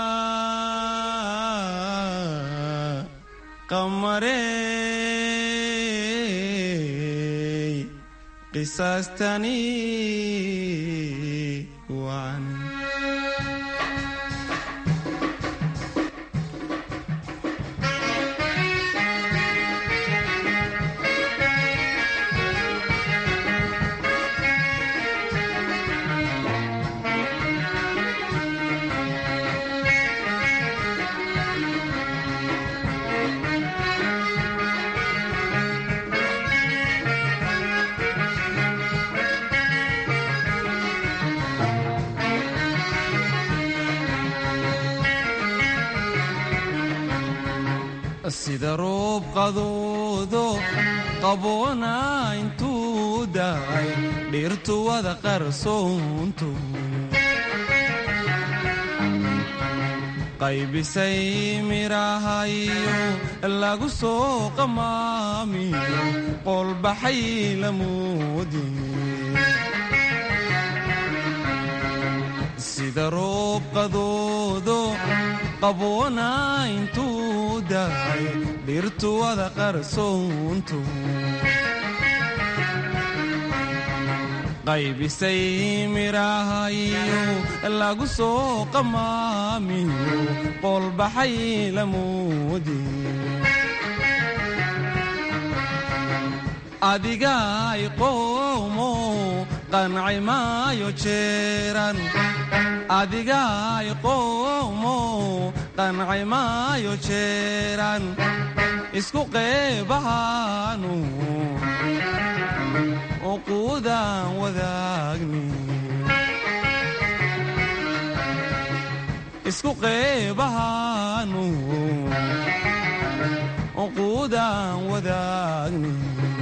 qamarey qisaastani waan sida roob qadoodo qaboona intuu daay dhirtu wada qarsoonto qaybisay midhahayo lagu soo qamaamiyo qolbaxay lamoodi sida roob qadoodo qaboona intuu dahay dhirtu wada qarsoonto qaybisay midhahayo lagu soo qamaamiyo qoolbaxay lamoodi adigaay qoomo qanci maayo jeeran adigaay qoomo qanci maayo jeeran isku qeybahaanu uquudaan wadaagni isku qeybahaanu uquudaan wadaagni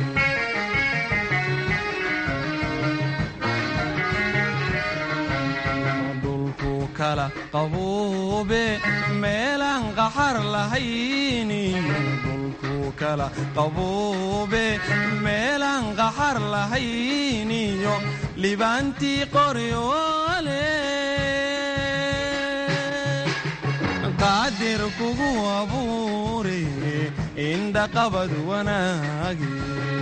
dhulku kala qabuube meelaan qaxar lahayniyo dhulku kala qabuube meelaan qaxar lahayniyo libaantii qoryoole qaadir kugu abuure indhaqabad wanaagi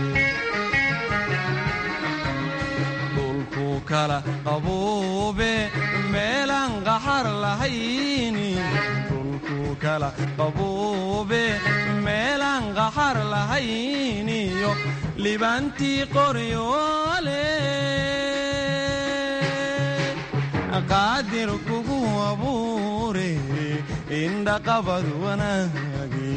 dhulku kala qabuube meelaan qaxar lahayni dhulku kala qabuube meelaan qaxar lahayniyo libaantii qoryoole qaadir kugu abuure indhaqabad wanaagi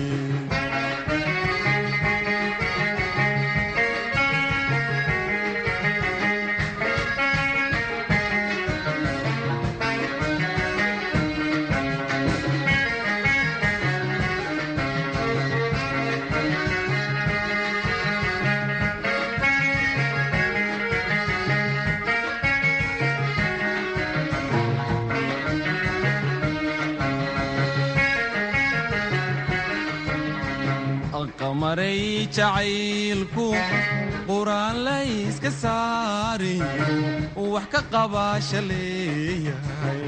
qamaray jacaylku quraan layska saariyo wax ka qabaasha leeyahay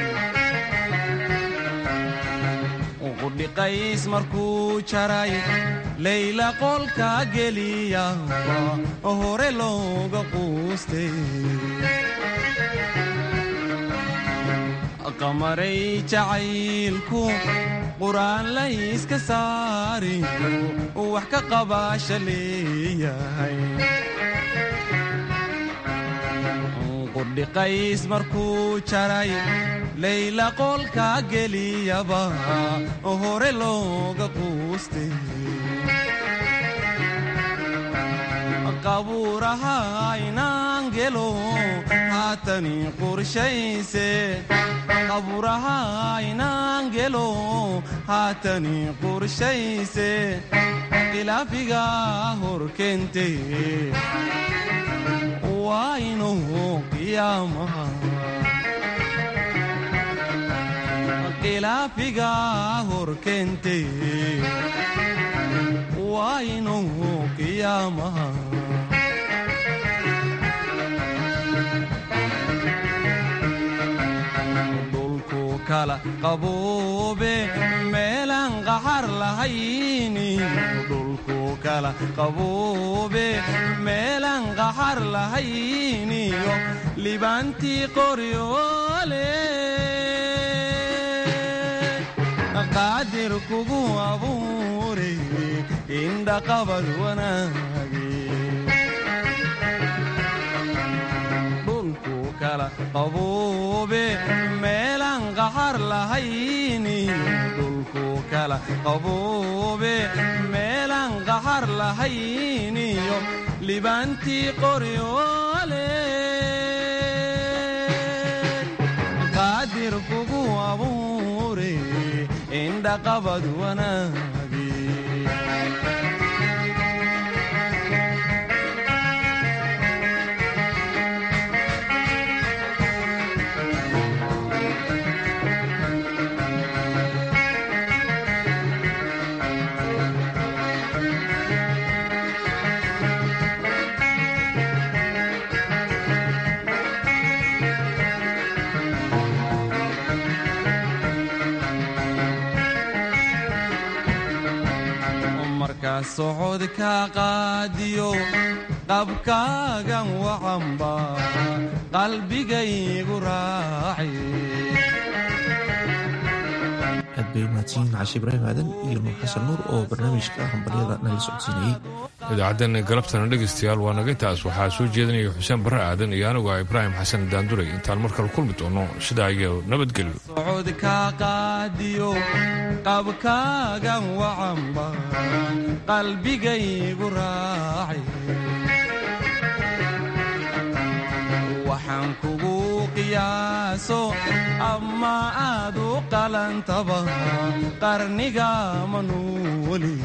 qudhiqays markuu jaray layla qolka geliyaba hore looga quustay qamaray jacaylku quraan layska saariyo wax ka qabaasha leeyahay qudhiqays markuu jaray layla qolka geliyaba hore looga quustay qabuuraha inaan gelo haatani qorshayse qabuuraha inaan gelo haatani qorshayse khilaafiga horkente waa inuu qiyaamaha khilaafiga horkente waa inuu qiyaamaha kala qabuube meelaan qaxar lahayni dhulku kala qabuube meelaan qaxar lahayniyo libaantii qoryoole qaadir kugu abuure indhaqabad wanaagi dhulku kala qabuube meelaan qaxar lahayni dhulku kala qabuube meelaan qaxar lahayniyo libaantii qoryoole qaadir kugu abuure indhaqabad wanaagi socodka qaadiyo qabkaagan wacanba qalbigaygu raaci aad bay umahadsanyihin cashi ibraahim aadan iyo nuur xasan nuur oo barnaamijka hambalyada nala socodsiinayey idaacaddan galabtana dhegaystayaal waa naga taas waxaa soo jeedinaya xuseen barre aadan iyo anigu ah ibraahim xasan daanduray intaan markale kulmi doono sidaa iyo nabadgelyo socodka qaadiyo qabkaagan wacanba qalbigaygu raaci waxaan kugu qiyaaso ama aad u qalantaba qarniga manuuli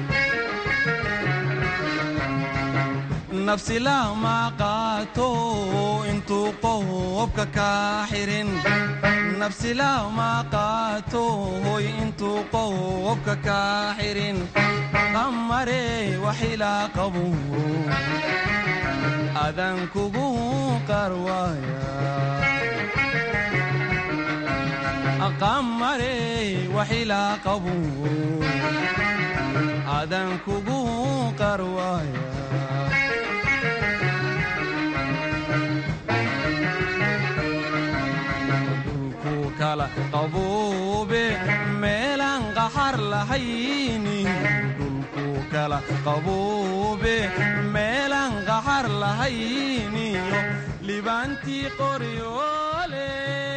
nafsi lama qaato intuu qobka kaa xirin nafsi lama qaato hoy intuu qobka kaa xirin qamare waxilaa qabu adan kugu qarwaaya qamare waxilaa qabu adan kugu qarwaaya qabuube meelaan qaxar lahayni dhulku kala qabuube meelaan qaxar lahayniyo libaantii qoryoole